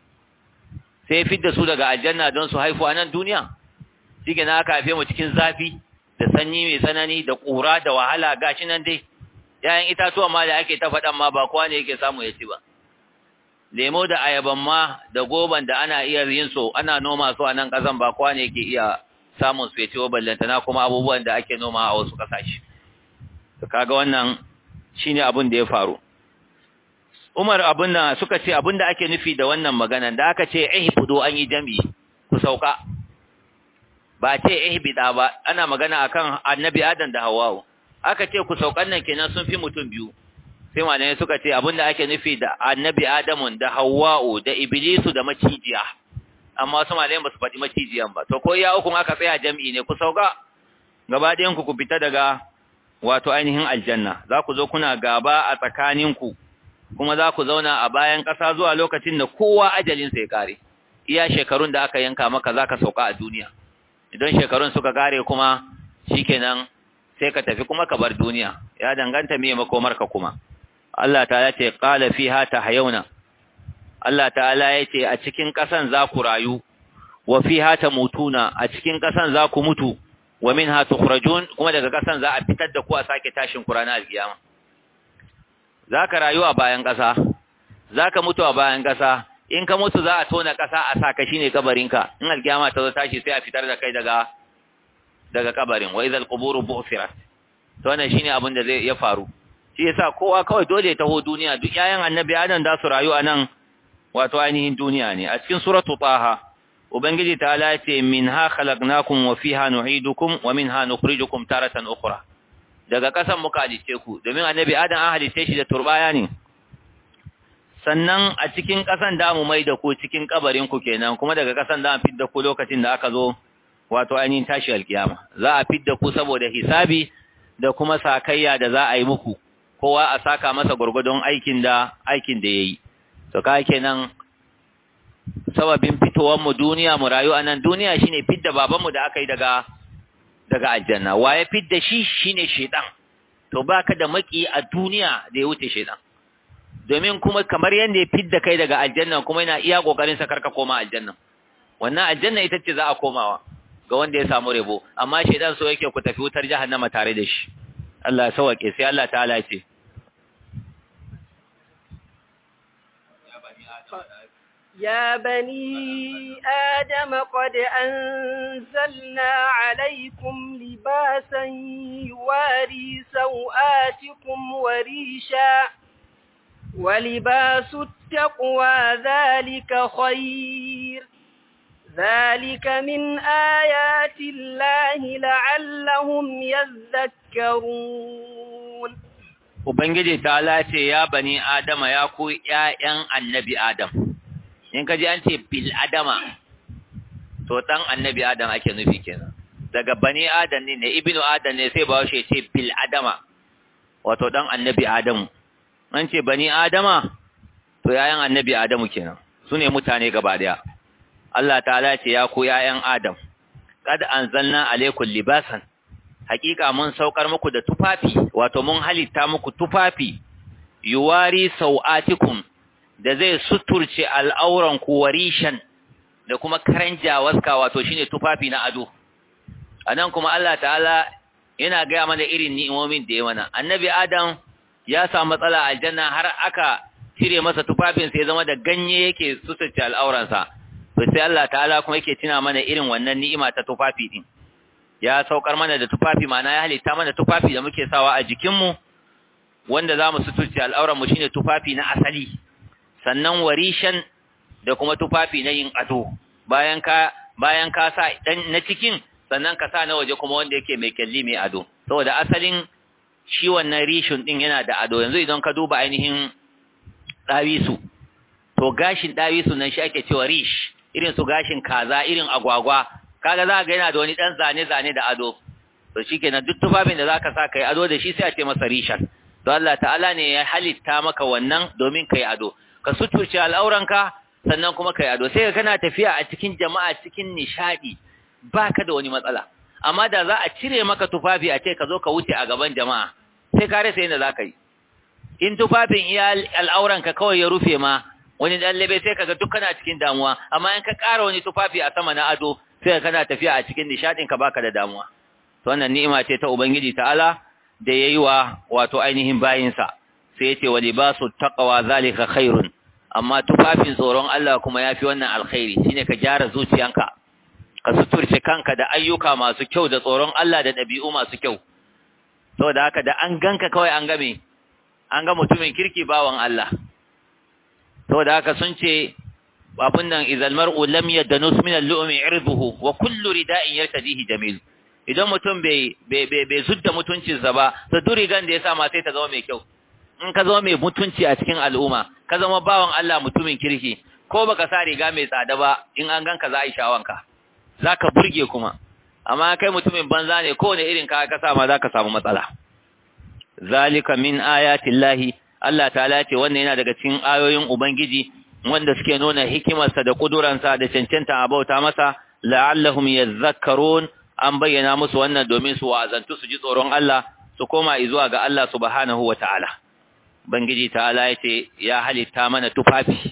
sai ya fidda su daga aljanna don su haifu a nan duniya shi na aka haife mu cikin zafi da sanyi mai tsanani da ƙura da wahala gashi nan dai ‘ya'yan itatuwa ma da ake ta faɗan ma ba kowa ne yake samu ya ci ba lemo da ayaban ma da goban da ana iya yin so ana noma su a nan ƙasan ba kowa ne yake iya samun su ya ci wa ballantana kuma abubuwan da ake noma a wasu ƙasashe kaga wannan shine abin da ya faru Umar abin da suka ce abin da ake nufi da wannan magana da aka ce ihbudu an yi jami ku sauka ba ce ihbida ba ana magana akan annabi Adam da Hawwa aka ce ku saukan nan kenan sun fi mutum biyu sai malamai suka ce abin da ake nufi da annabi Adamu da Hawwa da Iblisu da macijiya amma wasu malamai ba su faɗi macijiyan ba to ko ya uku aka tsaya jami'i ne ku sauka gaba ɗayan ku ku fita daga wato ainihin aljanna za ku zo kuna gaba a tsakaninku kuma za ku zauna a bayan ƙasa zuwa lokacin da kowa ajalinsa ya ƙare iya shekarun da aka yanka maka za ka sauka a duniya idan shekarun suka ƙare kuma shikenan sai ka tafi kuma ka bar duniya ya danganta me makomarka kuma Allah ta ce qala fiha tahyauna Allah ta'ala ya ce a cikin ƙasan za ku rayu wa fiha tamutuna a cikin ƙasan za ku mutu wa minha tukhrajun kuma daga kasan za a fitar da ku a sake tashin ku ranar alkiyama zaka rayu a bayan kasa zaka mutu a bayan kasa in ka mutu za a tona kasa a saka shine kabarinka in alkiyama ta zo tashi sai a fitar da kai daga daga kabarin wa idhal quburu bu'thirat to wannan shine abin da zai ya faru shi yasa kowa kawai dole ya taho duniya duk yayan annabi adam da su rayu a nan wato ainihin duniya ne a cikin suratu taha ubangiji ta ce minha khalaqnakum wa fiha nu'idukum wa minha nukhrijukum taratan ukhra daga kasan muka halice ku domin annabi adam an halice shi da turbaya ne sannan a cikin kasan da mu mai da ku cikin kabarin ku kenan kuma daga kasan da an fidda ku lokacin da aka zo wato ainihin tashi alkiyama za a fidda ku saboda hisabi da kuma sakayya da za a yi muku kowa a saka masa gurgudun aikin da aikin da yayi to kai kenan sababin fitowar mu duniya mu rayu a nan duniya shine fidda babanmu da aka yi daga daga aljanna waye fidda shi shine shedan to baka da maki a duniya da ya wuce shedan domin kuma kamar yanda ya fidda kai daga aljanna kuma yana iya kokarin sa karka koma aljanna wannan aljanna ita ce za a komawa ga wanda ya samu rebo amma shedan so yake ku tafi wutar jahannama tare da shi Allah ya sauke sai Allah ta'ala ya ce يا بني آدم قد أنزلنا عليكم لباسا يواري سوآتكم وريشا ولباس التقوى ذلك خير ذلك من آيات الله لعلهم يذكرون ubangiji ta lace ya bani adama ya ku ƴaƴan annabi adam in ka ji an ce bil adama to dan annabi adam ake nufi kenan daga bani adam ne ibnu adam ne sai bawo shi ce bil adama wato dan annabi adamu an ce bani adama to yayan annabi adamu kenan su ne mutane gaba daya Allah ta'ala ce ya ku yayan adam kad anzalna alaikum libasan hakika mun saukar muku da tufafi wato mun halitta muku tufafi yuwari sau'atikum da zai suturce al'auran ku warishan da kuma karanja waska wato shine tufafi na ado anan kuma Allah ta'ala yana gaya mana irin ni'imomin da ya mana annabi adam ya samu matsala aljanna har aka cire masa tufafin sai zama da ganye yake suturce al'auransa to sai Allah ta'ala kuma yake tuna mana irin wannan ni'ima ta tufafi din ya saukar mana da tufafi mana ya halitta mana tufafi da muke sawa a jikinmu wanda za mu suturce al'auranmu shine tufafi na asali sannan warishan da kuma tufafi na yin ado bayan ka bayan ka sa dan na cikin sannan ka sa na waje kuma wanda yake mai kyalli mai ado saboda asalin shi wannan rishin din yana da ado yanzu idan ka duba ainihin dawisu to gashin dawisu nan shi ake cewa rish irin su gashin kaza irin agwagwa kaga za ga yana da wani dan zane zane da ado to shikenan duk tufafin da zaka sa kai ado da shi sai a ce masa rishan to Allah ta'ala ne ya halitta maka wannan domin kai ado ka suturce al'auranka sannan kuma kai ado sai ka kana tafiya a cikin jama'a cikin nishadi baka da wani matsala amma da za a cire maka tufafi a ce ka zo ka wuce a gaban jama'a sai ka rasa yadda za ka yi in tufafin iya al'auranka kawai ya rufe ma wani dan labe sai kaga duk kana cikin damuwa amma in ka ƙara wani tufafi a sama na ado sai kana tafiya a cikin nishadin ka baka da damuwa to wannan ni'ima ce ta ubangiji ta'ala da yayi wa wato ainihin bayinsa sai yace wa libasu taqwa zalika khairun amma tufafin tsoron Allah kuma yafi wannan alkhairi shine ka gyara zuciyanka ka suturce kanka da ayyuka masu kyau da tsoron Allah da ɗabi'u masu kyau saboda haka da an ganka kawai an game an ga mutumin kirki bawan Allah saboda haka sun ce abin nan idan mar'u lam yadanus min al-lu'mi irduhu wa kullu rida'in yartadihi jamil idan mutum bai bai bai zudda mutuncinsa ba to duk rigan da ya sa ma sai ta zama mai kyau in ka zama mai mutunci a cikin al'umma ka zama bawan Allah mutumin kirki ko baka sa riga mai tsada ba in an ganka za a yi shawanka zaka burge kuma amma kai mutumin banza ne kowane irin ka ka sa ma zaka samu matsala zalika min ayatillahi Allah ta'ala ce wannan yana daga cikin ayoyin ubangiji wanda suke nuna hikimarsa da kuduransa da cancanta a bauta masa la'allahum yadhakkarun an bayyana musu wannan domin su wa'azantu su ji tsoron Allah su koma zuwa ga Allah subhanahu wata'ala bangiji ta'ala yace ya halitta mana tufafi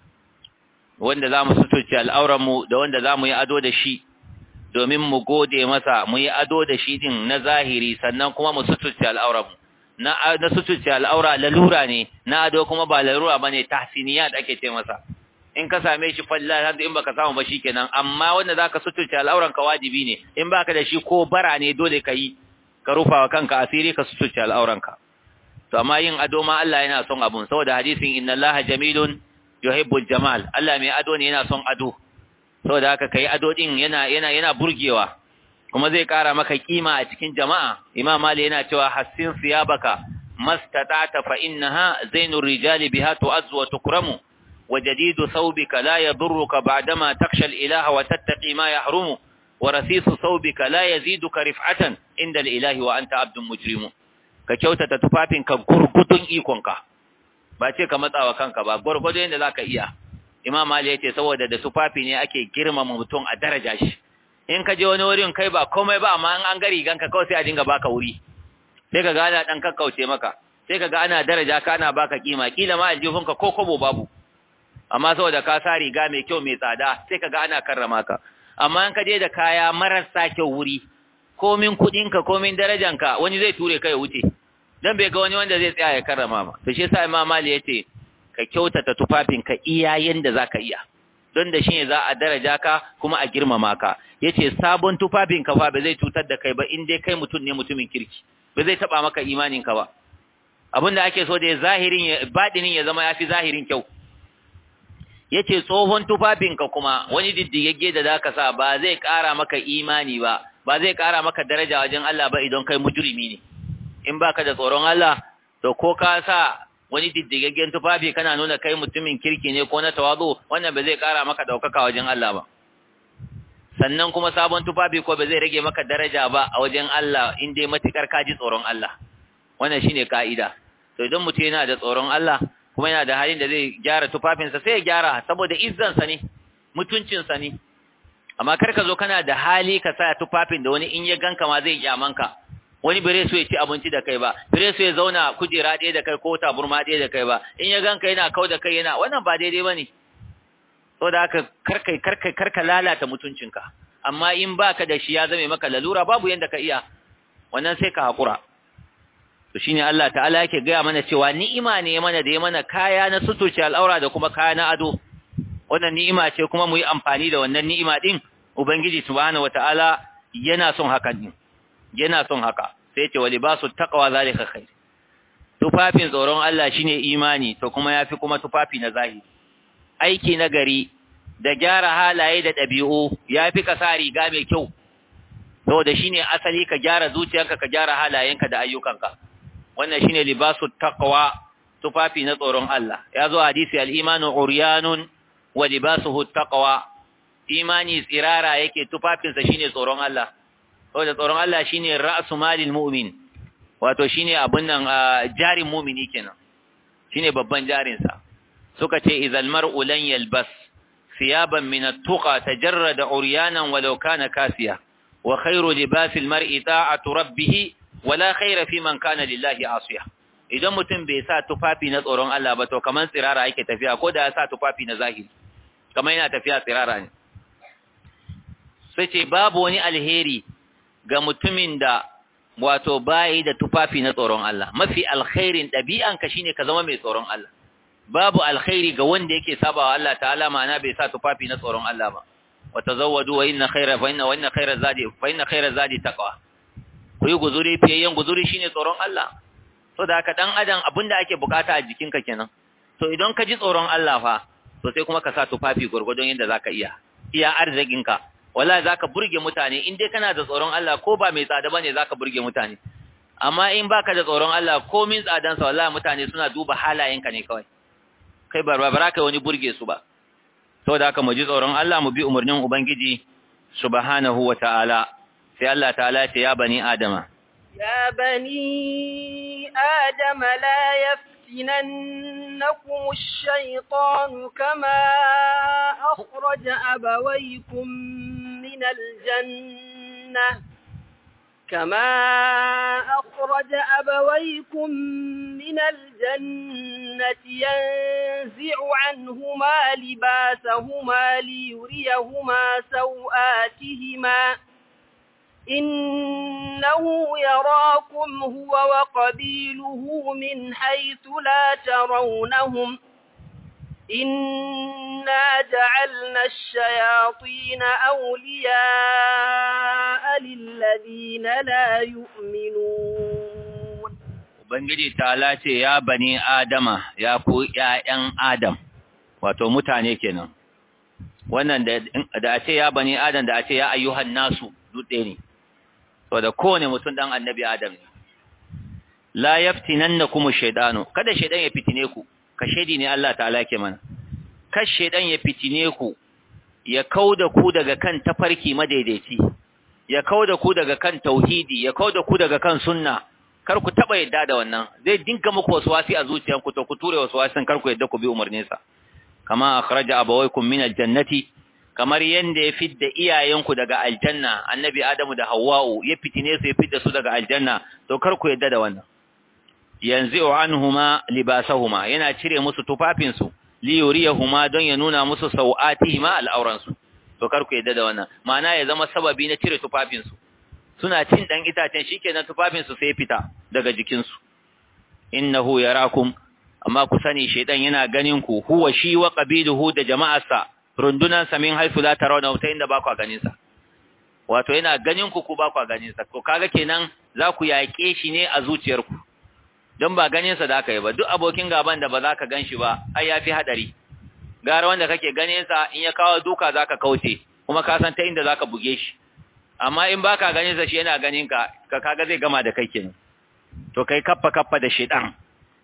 wanda zamu suturce al'auran mu da wanda zamu yi ado da shi domin mu gode masa mu yi ado da shi din na zahiri sannan kuma mu suturce al'auran mu na na suturce al'aura lalura ne na ado kuma ba lalura bane tahsiniyat ake ce masa in ka same shi falla in baka samu ba shikenan amma wanda zaka suturce al'auran ka wajibi ne in baka da shi ko bara ne dole ka yi ka rufa wa kanka asiri ka suturce al'auran ka to amma yin ado ma Allah yana son abun saboda hadisin inna Allaha jamilun yuhibbul jamal Allah mai ado ne yana son ado saboda haka kai ado din yana yana yana burgewa kuma zai kara maka kima a cikin jama'a imam mali yana cewa hassin siyabaka mastata'ta fa innaha zainur rijali biha tu'azzu wa tukramu wa jadidu thawbika la yadurruka ba'dama takhsha al-ilaha wa tattaqi ma yahrumu wa rasisu thawbika la yaziduka rif'atan inda al-ilahi wa anta abdun mujrimu ka kyautata tufafinka gurgudun ikonka ba ce ka matsawa kanka ba gurgudu yadda zaka iya imam mali yace saboda da tufafi ne ake girmama mutum a daraja shi in ka je wani wurin kai ba komai ba amma an ga riganka kawai sai a dinga baka wuri sai ka ga ana dan kakkauce maka sai ka ga ana daraja ka ana baka kima kila ma aljihunka ko kobo babu amma saboda ka sa riga mai kyau mai tsada sai ka ga ana karrama ka amma in ka je da kaya marasa kyau wuri komin kudinka komin darajanka wani zai ture ka ya wuce dan bai ga wani wanda zai tsaya ya karrama ma to shi yasa imam mali yace ka kyautata tufafinka iya yanda zaka iya don da shi ne za a daraja ka kuma a girmama ka yace sabon tufafin ka fa ba zai cutar da kai ba in dai kai mutum ne mutumin kirki ba zai taba maka imanin ka ba abinda ake so da zahirin badinin ya zama yafi zahirin kyau yace tsohon tufafin ka kuma wani diddigegge da zaka sa ba zai kara maka imani ba ba zai kara maka daraja wajen Allah ba idan kai mujrimi ne in baka da tsoron Allah to ko ka sa wani diddigaggen tufafi kana nuna kai mutumin kirki ne ko na tawazu wannan ba zai kara maka daukaka wajen Allah ba sannan kuma sabon tufafi ko ba zai rage maka daraja ba a wajen Allah in dai matukar ka ji tsoron Allah wannan shine kaida to idan mutum yana da tsoron Allah kuma yana da halin da zai gyara tufafinsa sai ya gyara saboda izzan sa ne mutuncin sa ne amma kar ka zo kana da hali ka sa tufafin da wani in ya ganka ma zai kyamanka wani bare so ya ci abinci da kai ba bare so ya zauna kujera ɗaya da kai ko taburma ɗaya da kai ba in ya ganka yana kau da kai yana wannan ba daidai bane saboda haka karkai karkai karka lalata mutuncinka amma in baka da shi ya zame maka lalura babu yanda ka iya wannan sai ka hakura to shine Allah ta'ala yake gaya mana cewa ni'ima ne mana da ya mana kaya na sutuce al'aura da kuma kaya na ado wannan ni'ima ce kuma mu yi amfani da wannan ni'ima din ubangiji subhanahu wata'ala yana son haka din yana son haka sai ce wa libasu taqwa zalika khair tufafin tsoron Allah shine imani to kuma yafi kuma tufafi na zahiri aiki na gari da gyara halaye da ɗabi'u yafi ka sa riga mai kyau saboda shine asali ka gyara zuciyarka ka gyara halayenka da ayyukanka wannan shine libasu taqwa tufafi na tsoron Allah ya zo hadisi al-imanu uryanun wa libasuhu taqwa imani tsirara yake tufafinsa shine tsoron Allah saboda tsoron Allah shine ra'su malil mu'min wato shine abun nan jarin mu'mini kenan shine babban jarin sa suka ce idzal mar'u lan yalbas thiyaban min at-tuqa tajarrada uryanan walau kana kasiya wa khairu libasil mar'i ta'atu rabbih wala khaira fi man kana lillahi asiya idan mutum bai sa tufafi na tsoron Allah ba to kaman tsirara yake tafiya ko da ya sa tufafi na zahiri kaman yana tafiya tsirara ne sai ce babu wani alheri ga mutumin da wato bayi da tufafi na tsoron Allah mafi alkhairin ɗabi'anka shine ka zama mai tsoron Allah babu alkhairi ga wanda yake sabawa Allah ta'ala ma'ana bai sa tufafi na tsoron Allah ba wa tazawwadu wa inna khayra fa inna wa inna khayra zadi fa inna khayra zadi taqwa ku yi guzuri fiyayyen guzuri shine tsoron Allah so da haka dan adam abinda ake bukata a jikinka kenan to idan ka ji tsoron Allah fa to sai kuma ka sa tufafi gurgurdon yadda zaka iya iya arzikinka wallahi zaka burge mutane in dai kana da tsoron Allah ko ba mai tsada bane zaka burge mutane amma in baka da tsoron Allah ko min tsadan sa wallahi mutane suna duba halayenka ne kawai kai barbara kai wani burge su ba saboda haka mu ji tsoron Allah mu bi umarnin ubangiji subhanahu wataala sai Allah ta'ala ya ce ya bani adama يا بني آدم لا يفتننكم الشيطان كما أخرج أبويكم من الجنة كما أخرج أبويكم من الجنة ينزع عنهما لباسهما ليريهما سوآتهما إنه يراكم هو وقبيله من حيث لا ترونهم إنا جعلنا الشياطين أولياء للذين لا يؤمنون Ubangiji ta ce ya bani Adama ya ku ‘ya'yan Adam, wato mutane kenan, wannan da a ce ya bani Adam da a ce ya ayyuhan nasu dutse ne, to da kowane mutum ɗan annabi Adam ne. La yaftinan na kuma shaidano, kada shaidan ya fitine ku, ka shaidi ne Allah ta'ala ke mana, kas shaidan ya fitine ku, ya kau da ku daga kan tafarki madaidaici, ya kau da ku daga kan tauhidi, ya kau da ku daga kan sunna, kar ku taɓa yadda da wannan, zai dinka muku wasu wasi a zuciyanku, to ku ture wasu wasin kar ku yadda ku bi umarninsa. Kama akhraja abawaykum min aljannati kamar yanda ya fidda iyayenku daga aljanna annabi adamu da hawwa'u ya fitine su ya fidda su daga aljanna to kar ku yadda da wannan yanzu anhuma libasahuma yana cire musu tufafin su li yuriyahuma don ya nuna musu sau'atihima al'auran su to kar ku yadda da wannan ma'ana ya zama sababi na cire tufafin su suna cin dan itacen shikenan tufafin su sai fita daga jikin su innahu yarakum amma ku sani shedan yana ganin ku huwa shi wa qabiluhu da jama'arsa rundunan sa min haifu la tarawna ta inda ba ku ganin sa wato yana ganin ku ku ba ku ganin sa to kaga kenan za ku yaƙe shi ne a zuciyarku don ba ganin sa da aka yi ba duk abokin gaban da ba za ka gan shi ba ai yafi hadari gara wanda kake ganin sa in ya kawo duka zaka kauce kuma ka san ta inda zaka buge shi amma in baka ganin sa shi yana ganin ka ka kaga zai gama da kai kenan to kai kaffa kaffa da shedan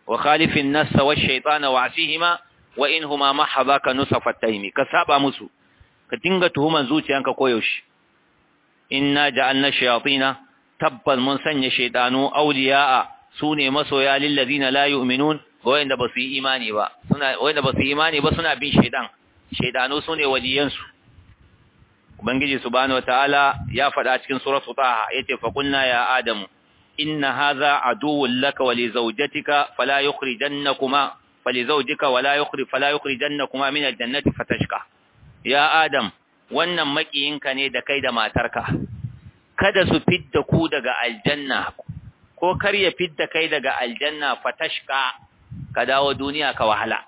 wa khalifin nassa wa shaytana wa asihima wa in huma mahadaka nusafat taymi ka saba musu ka dinga tuhuman zuciyanka koyaushe inna ja'alna shayatina tabbal mun sanya shaytanu awliya'a sune masoya lil ladina la yu'minun wayanda basu yi imani ba suna wayanda basu yi imani ba suna bin shaytan shaytanu sune waliyansu ubangiji subhanahu wataala ya faɗa cikin suratu taha yace fa kunna ya adamu inna hadha aduwwun laka wa li zawjatika fala yukhrijannakuma fali zawjika wala yukhrij fala yukhrijannakuma min aljannati fatashqa ya adam wannan makiyinka ne da kai da matarka kada su fidda ku daga aljanna ko kar ya fidda kai daga aljanna fatashqa ka dawo duniya ka wahala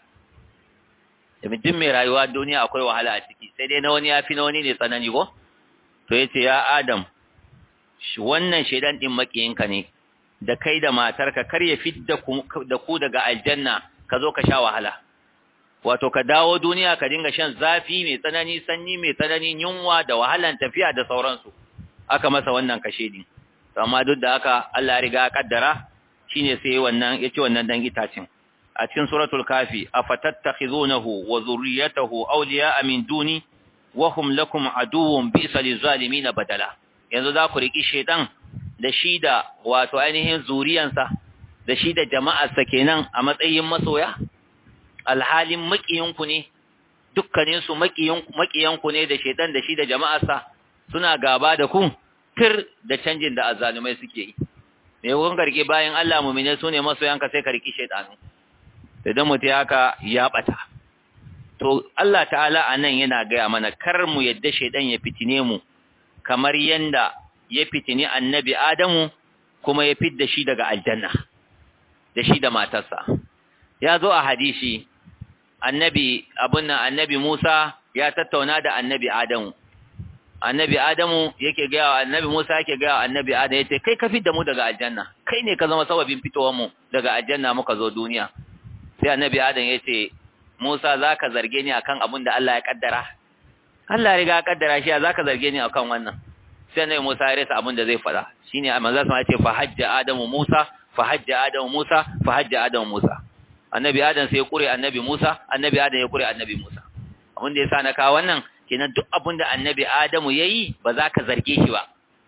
mutum mai rayuwa duniya akwai wahala a ciki sai dai na wani ya fi na wani ne tsanani ko to yace ya adam wannan shaidan din makiyinka ne da kai da matarka kar ya fidda da ku daga aljanna ka zo ka sha wahala wato ka dawo duniya ka dinga shan zafi mai tsanani sanyi mai tsanani yunwa da wahalan tafiya da sauransu aka masa wannan kashe din amma duk da haka Allah ya riga ya kaddara shine sai wannan yace wannan dan itacin a cikin suratul kafi afatattakhizunahu wa zurriyatahu awliya'a min duni wa hum lakum aduwwun bi'sa lizalimin badala yanzu za ku riki shedan da shi da wato ainihin zuriyansa da shi da jama'arsa kenan a matsayin masoya alhalin makiyinku ne dukkaninsu makiyanku ne da shedan da shi da jama'arsa suna gaba da ku tir da canjin da azzalumai suke yi me kun garge bayan Allah mu'mine su ne masoyanka sai ka riki shedanu idan mutum haka ya bata to Allah ta'ala anan yana gaya mana kar mu yadda shedan ya fitine mu kamar yanda ya fitini annabi Adamu kuma ya fidda shi daga aljanna da shi da matarsa ya zo a hadisi annabi abun nan annabi Musa ya tattauna da annabi Adamu annabi Adamu yake ga wa annabi Musa yake ga annabi Adamu yace kai ka fidda mu daga aljanna kai ne ka zama sababin fitowar mu daga aljanna muka zo duniya sai annabi Adamu yace Musa zaka zarge ni akan abun da Allah ya kaddara Allah ya riga ya kaddara shi zaka zarge ni akan wannan sai annabi Musa ya rasa abun da zai fada shine manzo sa yace fa hajja Adamu Musa fa hajja Adamu Musa fa hajja Adamu Musa annabi Adam sai ya kure annabi Musa annabi Adam ya kure annabi Musa abin da yasa na kawo wannan kenan duk abin da annabi Adamu yayi ba za ka zarge shi ba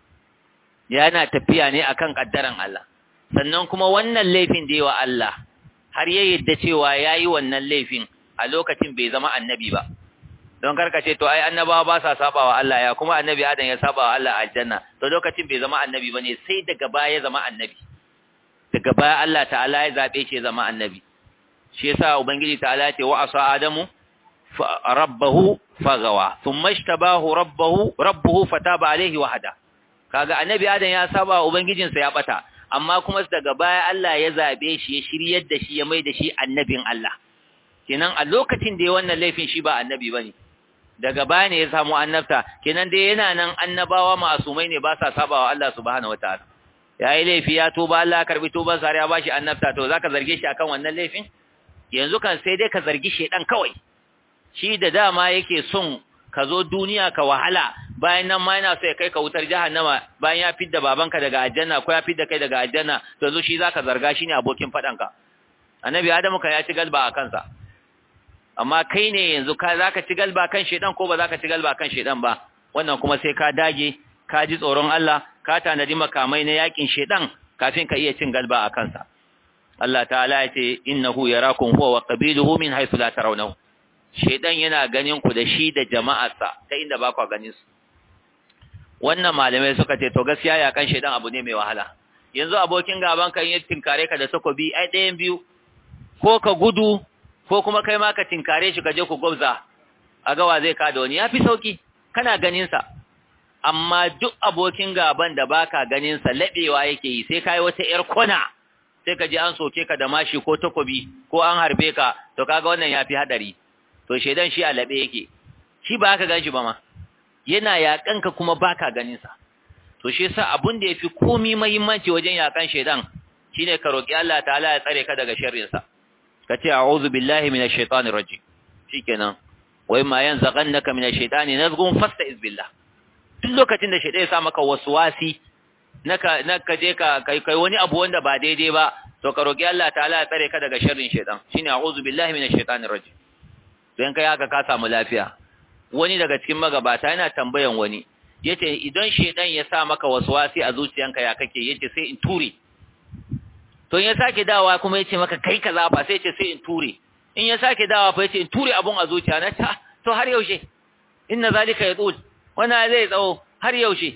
yana tafiya ne akan kaddaran Allah sannan kuma wannan laifin da yawa Allah har ya yadda cewa yayi wannan laifin a lokacin bai zama annabi ba don karka ce to ai annabawa ba sa sabawa Allah ya kuma annabi Adam ya sabawa Allah a aljanna to lokacin bai zama annabi bane sai daga baya ya zama annabi daga baya Allah ta'ala ya zabe shi ya zama annabi shi yasa ubangiji ta'ala ya ce wa asa adamu rabbahu fagawa thumma ishtabahu rabbahu rabbuhu fataba alaihi wa hada kaga annabi adam ya saba ubangijinsa ya bata amma kuma daga baya Allah ya zabe shi ya shiryar da shi ya mai da shi annabin Allah kenan a lokacin da ya wannan laifin shi ba annabi bane daga baya ne ya samu annabta kenan dai yana nan annabawa masumai ne ba sa sabawa Allah subhanahu wataala yayi laifi ya tuba Allah karbi tuban sa ya bashi annabta to zaka zarge shi akan wannan laifin yanzu kan sai dai ka zargi shedan kawai shi da dama yake son ka zo duniya ka wahala bayan nan ma yana so ya kai ka wutar jahannama bayan ya fidda babanka daga aljanna ko ya fidda kai daga aljanna to yanzu shi zaka zarga shi ne abokin fadanka annabi adamu kan ya ci galba a kansa amma kai ne yanzu ka zaka ci galba kan shedan ko ba zaka ci galba kan shedan ba wannan kuma sai ka dage ka ji tsoron Allah ka tanadi makamai na yakin shedan kafin ka iya cin galba a kansa Allah ta'ala ya ce innahu yarakum huwa wa qabiluhu min haythu la tarawnahu shedan yana ganin ku da shi da jama'arsa ta inda ba ku ganin su wannan malamai suka ce to gaskiya ya kan shedan abu ne mai wahala yanzu abokin gaban kan yi tinkare ka da takobi ai ɗayan biyu ko ka gudu ko kuma kai ma ka tinkare shi ka je ku gwabza a gawa zai ka da wani ya fi sauki kana ganin sa amma duk abokin gaban da baka ganin sa labewa yake yi sai kai wata yar kona sai ka ji an soke ka da mashi ko takobi ko an harbe ka to kaga wannan yafi hadari to shedan shi a labe yake shi ba ka ganshi ba ma yana yakan ka kuma baka ganin sa to shi yasa abun da yafi komai muhimmanci wajen yakan shedan shine ka roki Allah ta'ala ya tsare ka daga sharrin sa kace a'udhu billahi minash shaitanir rajim shikenan wai ma yanzaghannaka minash shaitani nazghun fasta'iz billah duk lokacin da shaitan ya sa maka waswasi naka naka je ka kai kai wani abu wanda ba daidai ba to ka roki Allah ta'ala ya tsare ka daga sharrin shaytan shine a'udhu billahi minash shaitanir rajim don kai haka ka samu lafiya wani daga cikin magabata yana tambayan wani yace idan shaytan ya sa maka waswasi a zuciyanka ya kake yace sai in ture to in ya sake dawa kuma yace maka kai kaza fa sai yace sai in ture in ya sake dawa fa yace in ture abun a zuciya na ta to har yaushe inna zalika yatul wana zai tsawo har yaushe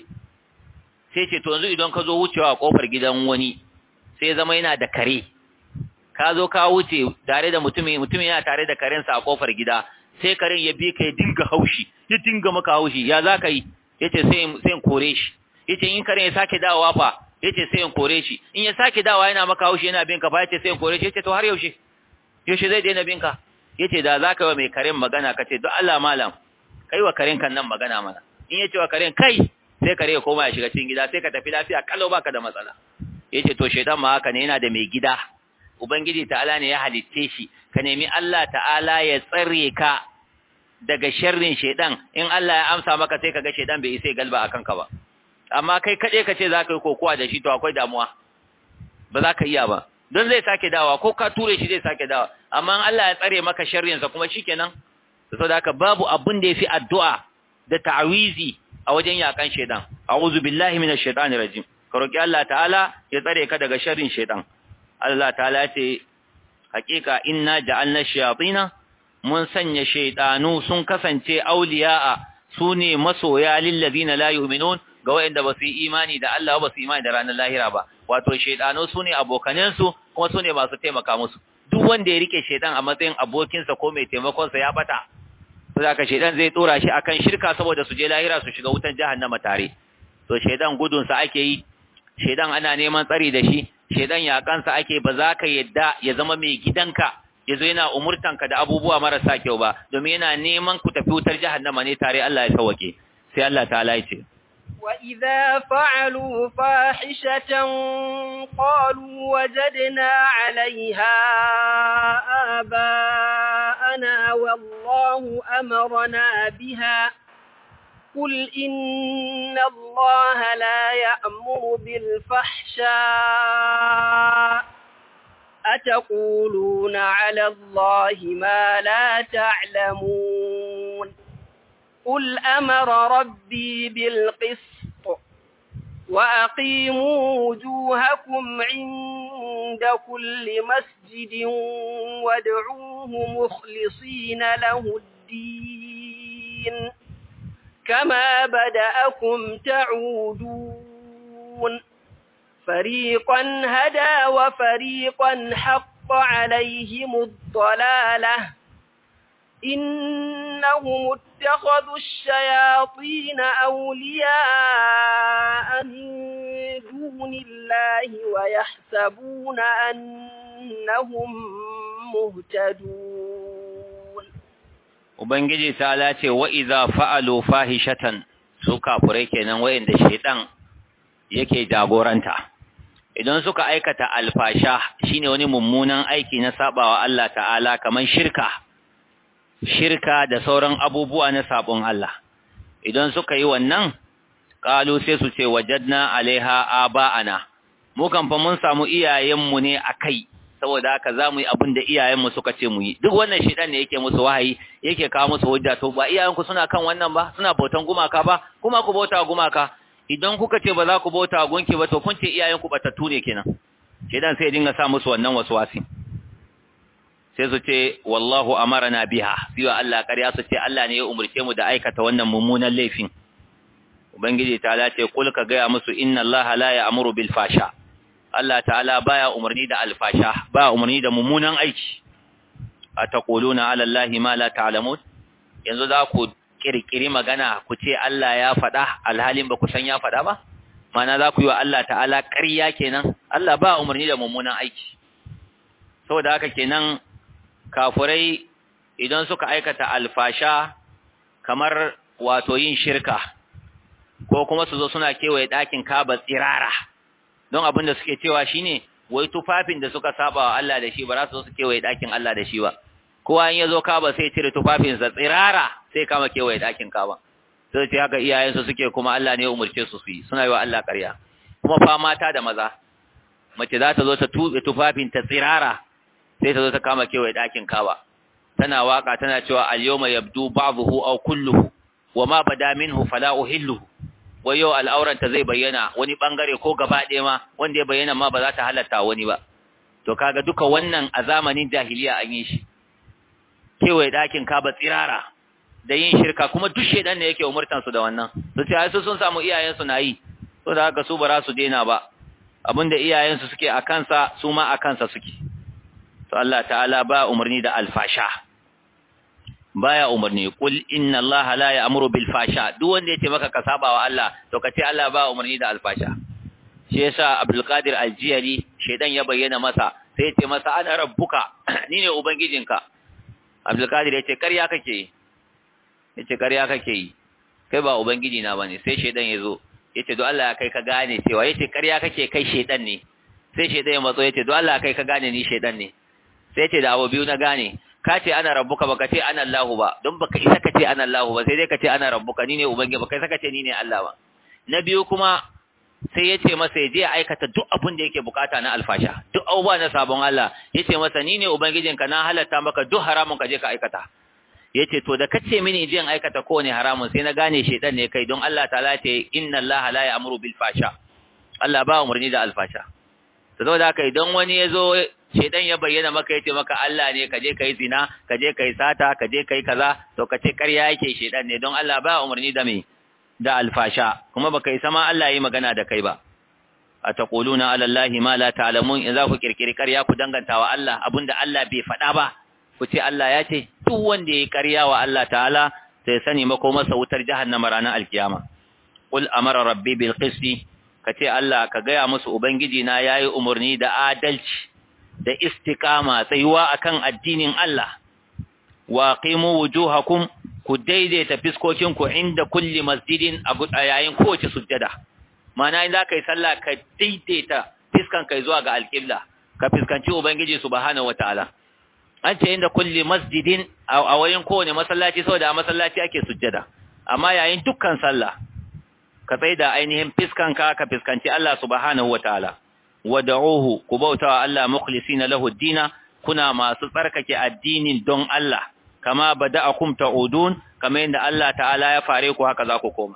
sai ce to yanzu idan ka zo wucewa a kofar gidan wani sai zama yana da kare ka zo ka wuce tare da mutumin mutumin yana tare da karensa a kofar gida sai karen ya bi ka ya dinga haushi ya dinga maka haushi ya za ka yi yace sai sai in kore shi yace in karen ya sake dawowa fa yace sai in kore shi in ya sake dawowa yana maka haushi yana bin ka fa yace sai in kore shi yace to har yaushe yaushe zai daina bin ka yace da za ka yi wa mai karen magana ka ce don Allah malam kai wa karen kan nan magana mana in yace wa karen kai sai kare ya koma ya shiga cikin gida sai ka tafi lafiya kallo baka da matsala yace to shaitan ma haka ne yana da mai gida ubangiji ta'ala ne ya halitte shi ka nemi Allah ta'ala ya tsare ka daga sharrin shaitan in Allah ya amsa maka sai kaga shaitan bai isa galba akan ka ba amma kai kade ka ce zaka yi kokowa da shi to akwai damuwa ba za ka iya ba don zai sake dawa ko ka ture shi zai sake dawa amma in Allah ya tsare maka sharrin sa kuma shikenan saboda haka babu abun da yafi addu'a da ta'awizi a wajen yakan shaitan a'udhu billahi minash shaitani rajim ka roki Allah ta'ala ya tsare ka daga sharrin shaitan Allah ta'ala ce hakika inna ja'alna shayatina mun sanya shaitanu sun kasance auliya'a sune masoya lil ladina la yu'minun ga wanda ba su yi imani da Allah ba su yi imani da ranar lahira ba wato shaitanu sune abokanen su kuma sune masu taimaka musu duk wanda ya rike shaitan a matsayin abokinsa ko mai taimakon sa ya bata saboda shaitan zai tsora shi akan shirka saboda su je lahira su shiga wutan jahannama tare to shaitan gudun sa ake yi shaitan ana neman tsari da shi shaitan ya kansa ake ba za ka yadda ya zama mai gidanka yazo yana umurtanka da abubuwa marasa kyau ba domin yana neman ku tafi wutar jahannama ne tare Allah ya sauke sai Allah ta'ala ya ce وإذا فعلوا فاحشة قالوا وجدنا عليها آباءنا والله أمرنا بها قل إن الله لا يأمر بالفحشاء أتقولون على الله ما لا تعلمون قل أمر ربي بالقسط وأقيموا وجوهكم عند كل مسجد وادعوه مخلصين له الدين كما بدأكم تعودون فريقا هدى وفريقا حق عليهم الضلاله إنهم اتخذوا الشياطين أولياء من دون الله ويحسبون أنهم مهتدون Ubangiji ta lace wa iza fa'alu fahishatan su kafurai kenan wayanda shedan yake jagoranta idan suka aikata alfasha shine wani mummunan aiki na sabawa Allah ta'ala kaman shirka shirka da sauran abubuwa na sabon Allah idan suka yi wannan qalu sai su ce wajadna alaiha aba'ana mu kan fa mun samu iyayenmu ne akai saboda haka zamu yi abin da iyayenmu suka ce mu yi duk wannan shedan ne yake musu wahayi yake kawo musu hujja to ba iyayenku suna kan wannan ba suna bautan gumaka ba kuma ku bauta gumaka idan kuka ce ba za ku bauta gunki ba to kun ce iyayenku batattu ne kenan shedan sai ya dinga sa musu wannan waswasi sai su ce wallahu amarana biha siwa Allah ƙarya su ce Allah ne ya umurce mu da aikata wannan mummunan laifin ubangiji ta'ala ce kul ka gaya musu inna Allah la ya'muru bil fasha Allah ta'ala baya umarni da alfasha baya umarni da mummunan aiki ataquluna ala Allah ma la ta'lamun yanzu za ku kirkiri magana ku ce Allah ya faɗa alhalin ba ku san ya faɗa ba mana za ku yi wa Allah ta'ala ƙarya kenan Allah ba umarni da mummunan aiki saboda haka kenan kafurai idan suka aikata alfasha kamar wato yin shirka ko kuma su zo suna kewaye ɗakin kaba tsirara don abin da suke cewa shine wai tufafin da suka saba wa Allah da shi ba za su zo su kewaye ɗakin Allah da shi ba kowa in ya zo kaba sai cire tufafinsa tsirara sai kama kewaye ɗakin kaba sai ce haka iyayensu suke kuma Allah ne ya umurce su su yi suna yi wa Allah ƙarya kuma fa mata da maza mace za ta zo ta tuɓe tufafin ta tsirara sai ta zo ta kama kewaye ɗakin kaba tana waka tana cewa al-yawma yabdu ba'dhuhu aw kulluhu wa ma bada minhu fala uhilluhu wai yau al'auranta zai bayyana wani bangare ko gaba ɗaya ma wanda ya bayyana ma ba za ta halatta wani ba to kaga duka wannan a zamanin jahiliya an yi shi kewaye ɗakin kaba tsirara da yin shirka kuma duk shedan ne yake umurtan su da wannan su ce su sun samu iyayen su na yi to da haka su ba za su daina ba abinda iyayen su suke a kansa su ma a kansa suke to Allah ta'ala ba umarni da alfasha baya umarni kul inna Allah la ya'muru bil fasha duk wanda yace maka ka saba wa Allah to kace Allah ba umarni da alfasha shi yasa Abdul Qadir Al-Jiyari shedan ya bayyana masa sai yace masa ana rabbuka ni ne ubangijinka Abdul Qadir yace ƙarya kake yace ƙarya kake yi kai ba ubangiji na bane sai shedan yazo yace do Allah kai ka gane cewa yace ƙarya kake kai shedan ne sai shedan ya matso yace do Allah kai ka gane ni shedan ne sai yace da abu biyu na gane ka ce ana rabbuka baka ce ana Allahu ba don baka isa ka ce ana Allahu ba sai dai ka ce ana rabbuka ni ne ubangiji baka isa ka ce ni ne Allah ba na biyu kuma sai ya ce masa ya je ya aikata duk abin da yake bukata na alfasha duk abubuwa na sabon Allah ya ce masa ni ne ubangijinka na halatta maka duk haramun ka je ka aikata ya ce to da ka ce mini je in aikata kowane haramun sai na gane shaidan ne kai don Allah ta ce inna Allah la ya'muru bil fasha Allah ba umarni da alfasha to saboda haka idan wani ya zo shedan ya bayyana maka yace maka Allah ne kaje kai zina kaje kai sata kaje kai kaza to kace ƙarya yake shedan ne don Allah ba umarni da me da alfasha kuma baka yi sama Allah yi magana da kai ba ataquluna ala Allahi ma la ta'lamun in za ku kirkiri ƙarya ku danganta wa Allah abinda Allah bai faɗa ba ku ce Allah ya ce duk wanda yayi ƙarya wa Allah ta'ala sai sani mako masa wutar jahannama ranar alkiyama qul amara rabbi bil qisti kace Allah ka gaya musu ubangiji na yayi umarni da adalci da istiqama tsayuwa akan addinin Allah wa qimu wujuhakum ku daidaita fiskokinku inda kulli masjidin a yayin kowace sujjada mana in zaka yi sallah ka daidaita fiskan kai zuwa ga alqibla ka fiskanci ubangiji subhanahu wataala an ce inda kulli masjidin a wayin kowane masallaci saboda a masallaci ake sujjada amma yayin dukkan sallah ka tsaida ainihin fiskanka ka fiskanci Allah subhanahu wataala wad'uhu ku bautawa Allah mukhlisina lahu ad-dina kuna masu tsarkake addinin don Allah kama bada'akum ta'udun kama yadda Allah ta'ala ya fare ku haka za ku koma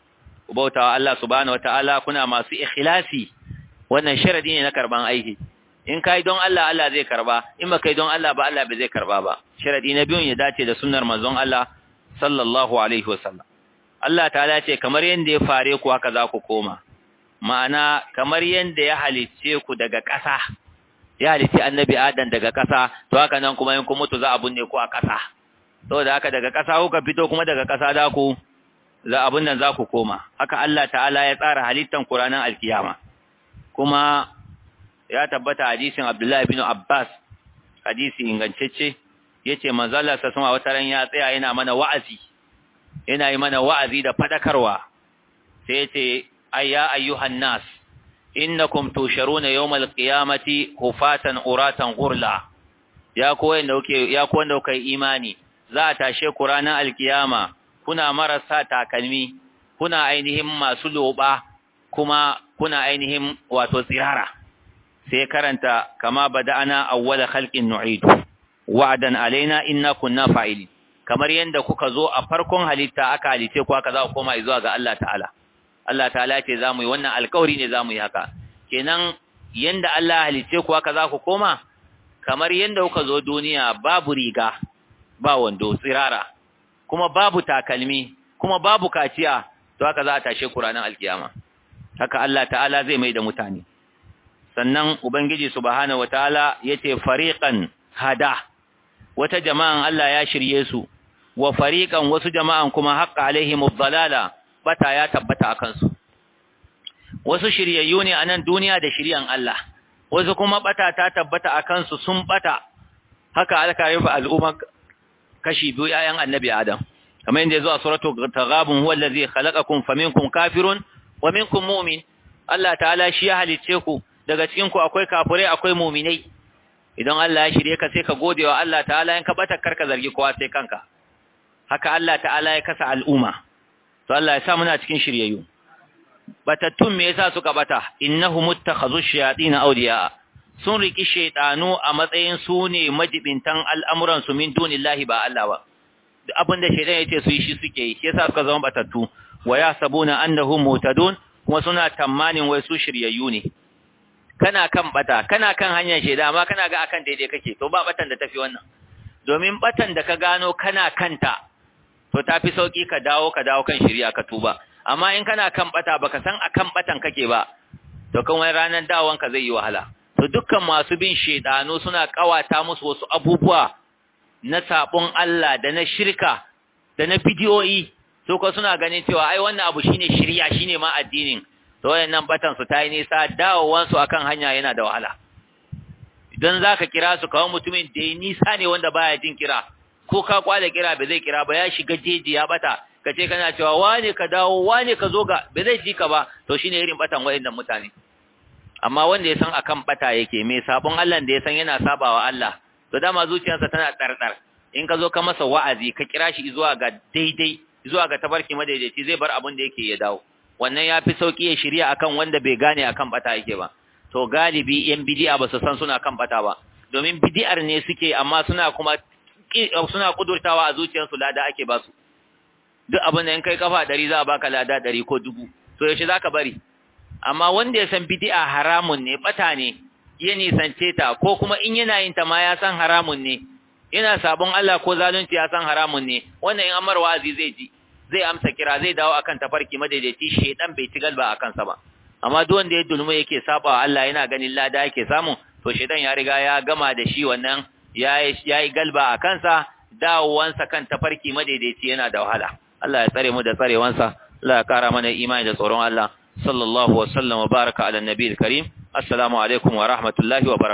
ku bautawa Allah subhanahu wataala kuna masu ikhlasi wannan sharadi ne na karban aiki in kai don Allah Allah zai karba in ba kai don Allah ba Allah bai zai karba ba sharadi na biyun ya dace da sunnar manzon Allah sallallahu alaihi wasallam Allah ta'ala ce kamar yadda ya fare ku haka za ku koma ma'ana kamar yadda ya halicce ku daga ƙasa ya halicci annabi adam daga ƙasa to haka nan kuma in kun mutu za a binne ku a ƙasa saboda haka daga ƙasa kuka fito kuma daga ƙasa za ku za abun nan za ku koma haka Allah ta'ala ya tsara halittan ku ranar alkiyama kuma ya tabbata hadisin Abdullahi bin Abbas hadisi ingantacce yace manzo Allah sa sama wata ran ya tsaya yana mana wa'azi yana yi mana wa'azi da fadakarwa sai yace ayya ayyuhan nas innakum tusharuna yawmal qiyamati hufatan uratan ghurla ya ko wanda kuke ya ko wanda kuke imani za a tashe ku ranar alkiyama kuna marasa takalmi kuna ainihin masu loba kuma kuna ainihin wato tsirara sai karanta kama bada'ana awwala khalqin nu'idu wa'dan alaina inna kunna fa'ilin kamar yanda kuka zo a farkon halitta aka halice ku aka za ku koma zuwa ga Allah ta'ala Allah ta'ala ce za mu yi wannan alkawari ne za mu yi haka kenan yanda Allah halice ku haka za ku koma kamar yanda kuka zo duniya babu riga ba wando tsirara kuma babu takalmi kuma babu kaciya to haka za a tashe ku ranar alkiyama haka Allah ta'ala zai mai da mutane sannan ubangiji subhanahu wataala yace fariqan hada wata jama'an Allah ya shirye su wa fariqan wasu jama'an kuma haqqa alaihimud dalala bata ya tabbata akan su wasu shiryayyu ne a nan duniya da shiryan Allah wasu kuma bata ta tabbata akan su sun bata haka aka rufe al'umma kashi biyu yayan annabi Adam kamar yadda yazo a suratul taghabun huwa allazi khalaqakum faminkum kafirun wa minkum mu'min Allah ta'ala shi ya halicce ku daga cikin ku akwai kafirai akwai mu'minai idan Allah ya shirye ka sai ka gode wa Allah ta'ala in ka bata karka zargi kowa sai kanka haka Allah ta'ala ya kasa al'umma to Allah ya sa muna cikin shiryayyu batattun me yasa suka bata innahum muttakhazu shayatin awliya sun riki shaytanu a matsayin su ne majibintan al'amuran su min dunillahi ba Allah ba duk abinda shaytan yace su yi shi suke yi yasa suka zama batattu wa yasabuna annahum mutadun kuma suna tamanin wai su shiryayyu ne kana kan bata kana kan hanyar shaytan amma kana ga akan daidai kake to ba batan da tafi wannan domin batan da ka gano kana kanta to tafi sauki ka dawo ka dawo kan shirya ka tuba amma in kana kan bata baka san akan batan kake ba to kan wani ranar dawon ka zai yi wahala to dukkan masu bin shedanu suna kawata musu wasu abubuwa na sabon Allah da na shirka da na bidiyoyi to ko suna ganin cewa ai wannan abu shine shirya shine ma addinin to wayannan batan su tayi nisa dawowan su akan hanya yana da wahala idan zaka kira su kawo mutumin da ya nisa ne wanda baya jin kira ko ka kwale kira ba zai kira ba ya shiga jeji ya bata ka ce kana cewa wane ka dawo wane ka zo ga ba zai ji ka ba to shine irin batan wayannan mutane amma wanda ya san akan bata yake mai sabon Allah da ya san yana sabawa Allah to dama zuciyarsa tana tsardar in ka zo ka masa wa'azi ka kira shi zuwa ga daidai zuwa ga tabarki madaidaici zai bar abin da yake ya dawo wannan ya fi sauki ya shirya akan wanda bai gane akan bata yake ba to galibi yan bid'a ba su san suna kan bata ba domin bid'ar ne suke amma suna kuma suna kudurtawa a zuciyarsu lada ake ba su duk abin da in kai kafa ɗari za a baka lada ɗari ko dubu to yaushe za ka bari amma wanda ya san bid'a haramun ne bata ne ya nisance ta ko kuma in yana yin ta ma ya san haramun ne yana sabon Allah ko zalunci ya san haramun ne wannan in amar wazi zai ji zai amsa kira zai dawo akan tafarki madaidaici shedan bai ci galba akan sa ba amma duk wanda ya dulmu yake saba Allah yana ganin lada yake samu to shedan ya riga ya gama da shi wannan yayi yayi galba a kansa dawowansa kan tafarki madaidaici yana da wahala Allah ya tsare mu da tsarewansa Allah ya kara mana imani da tsoron Allah sallallahu wa sallam wa baraka ala nabiyil karim assalamu alaikum wa rahmatullahi wa barakatuh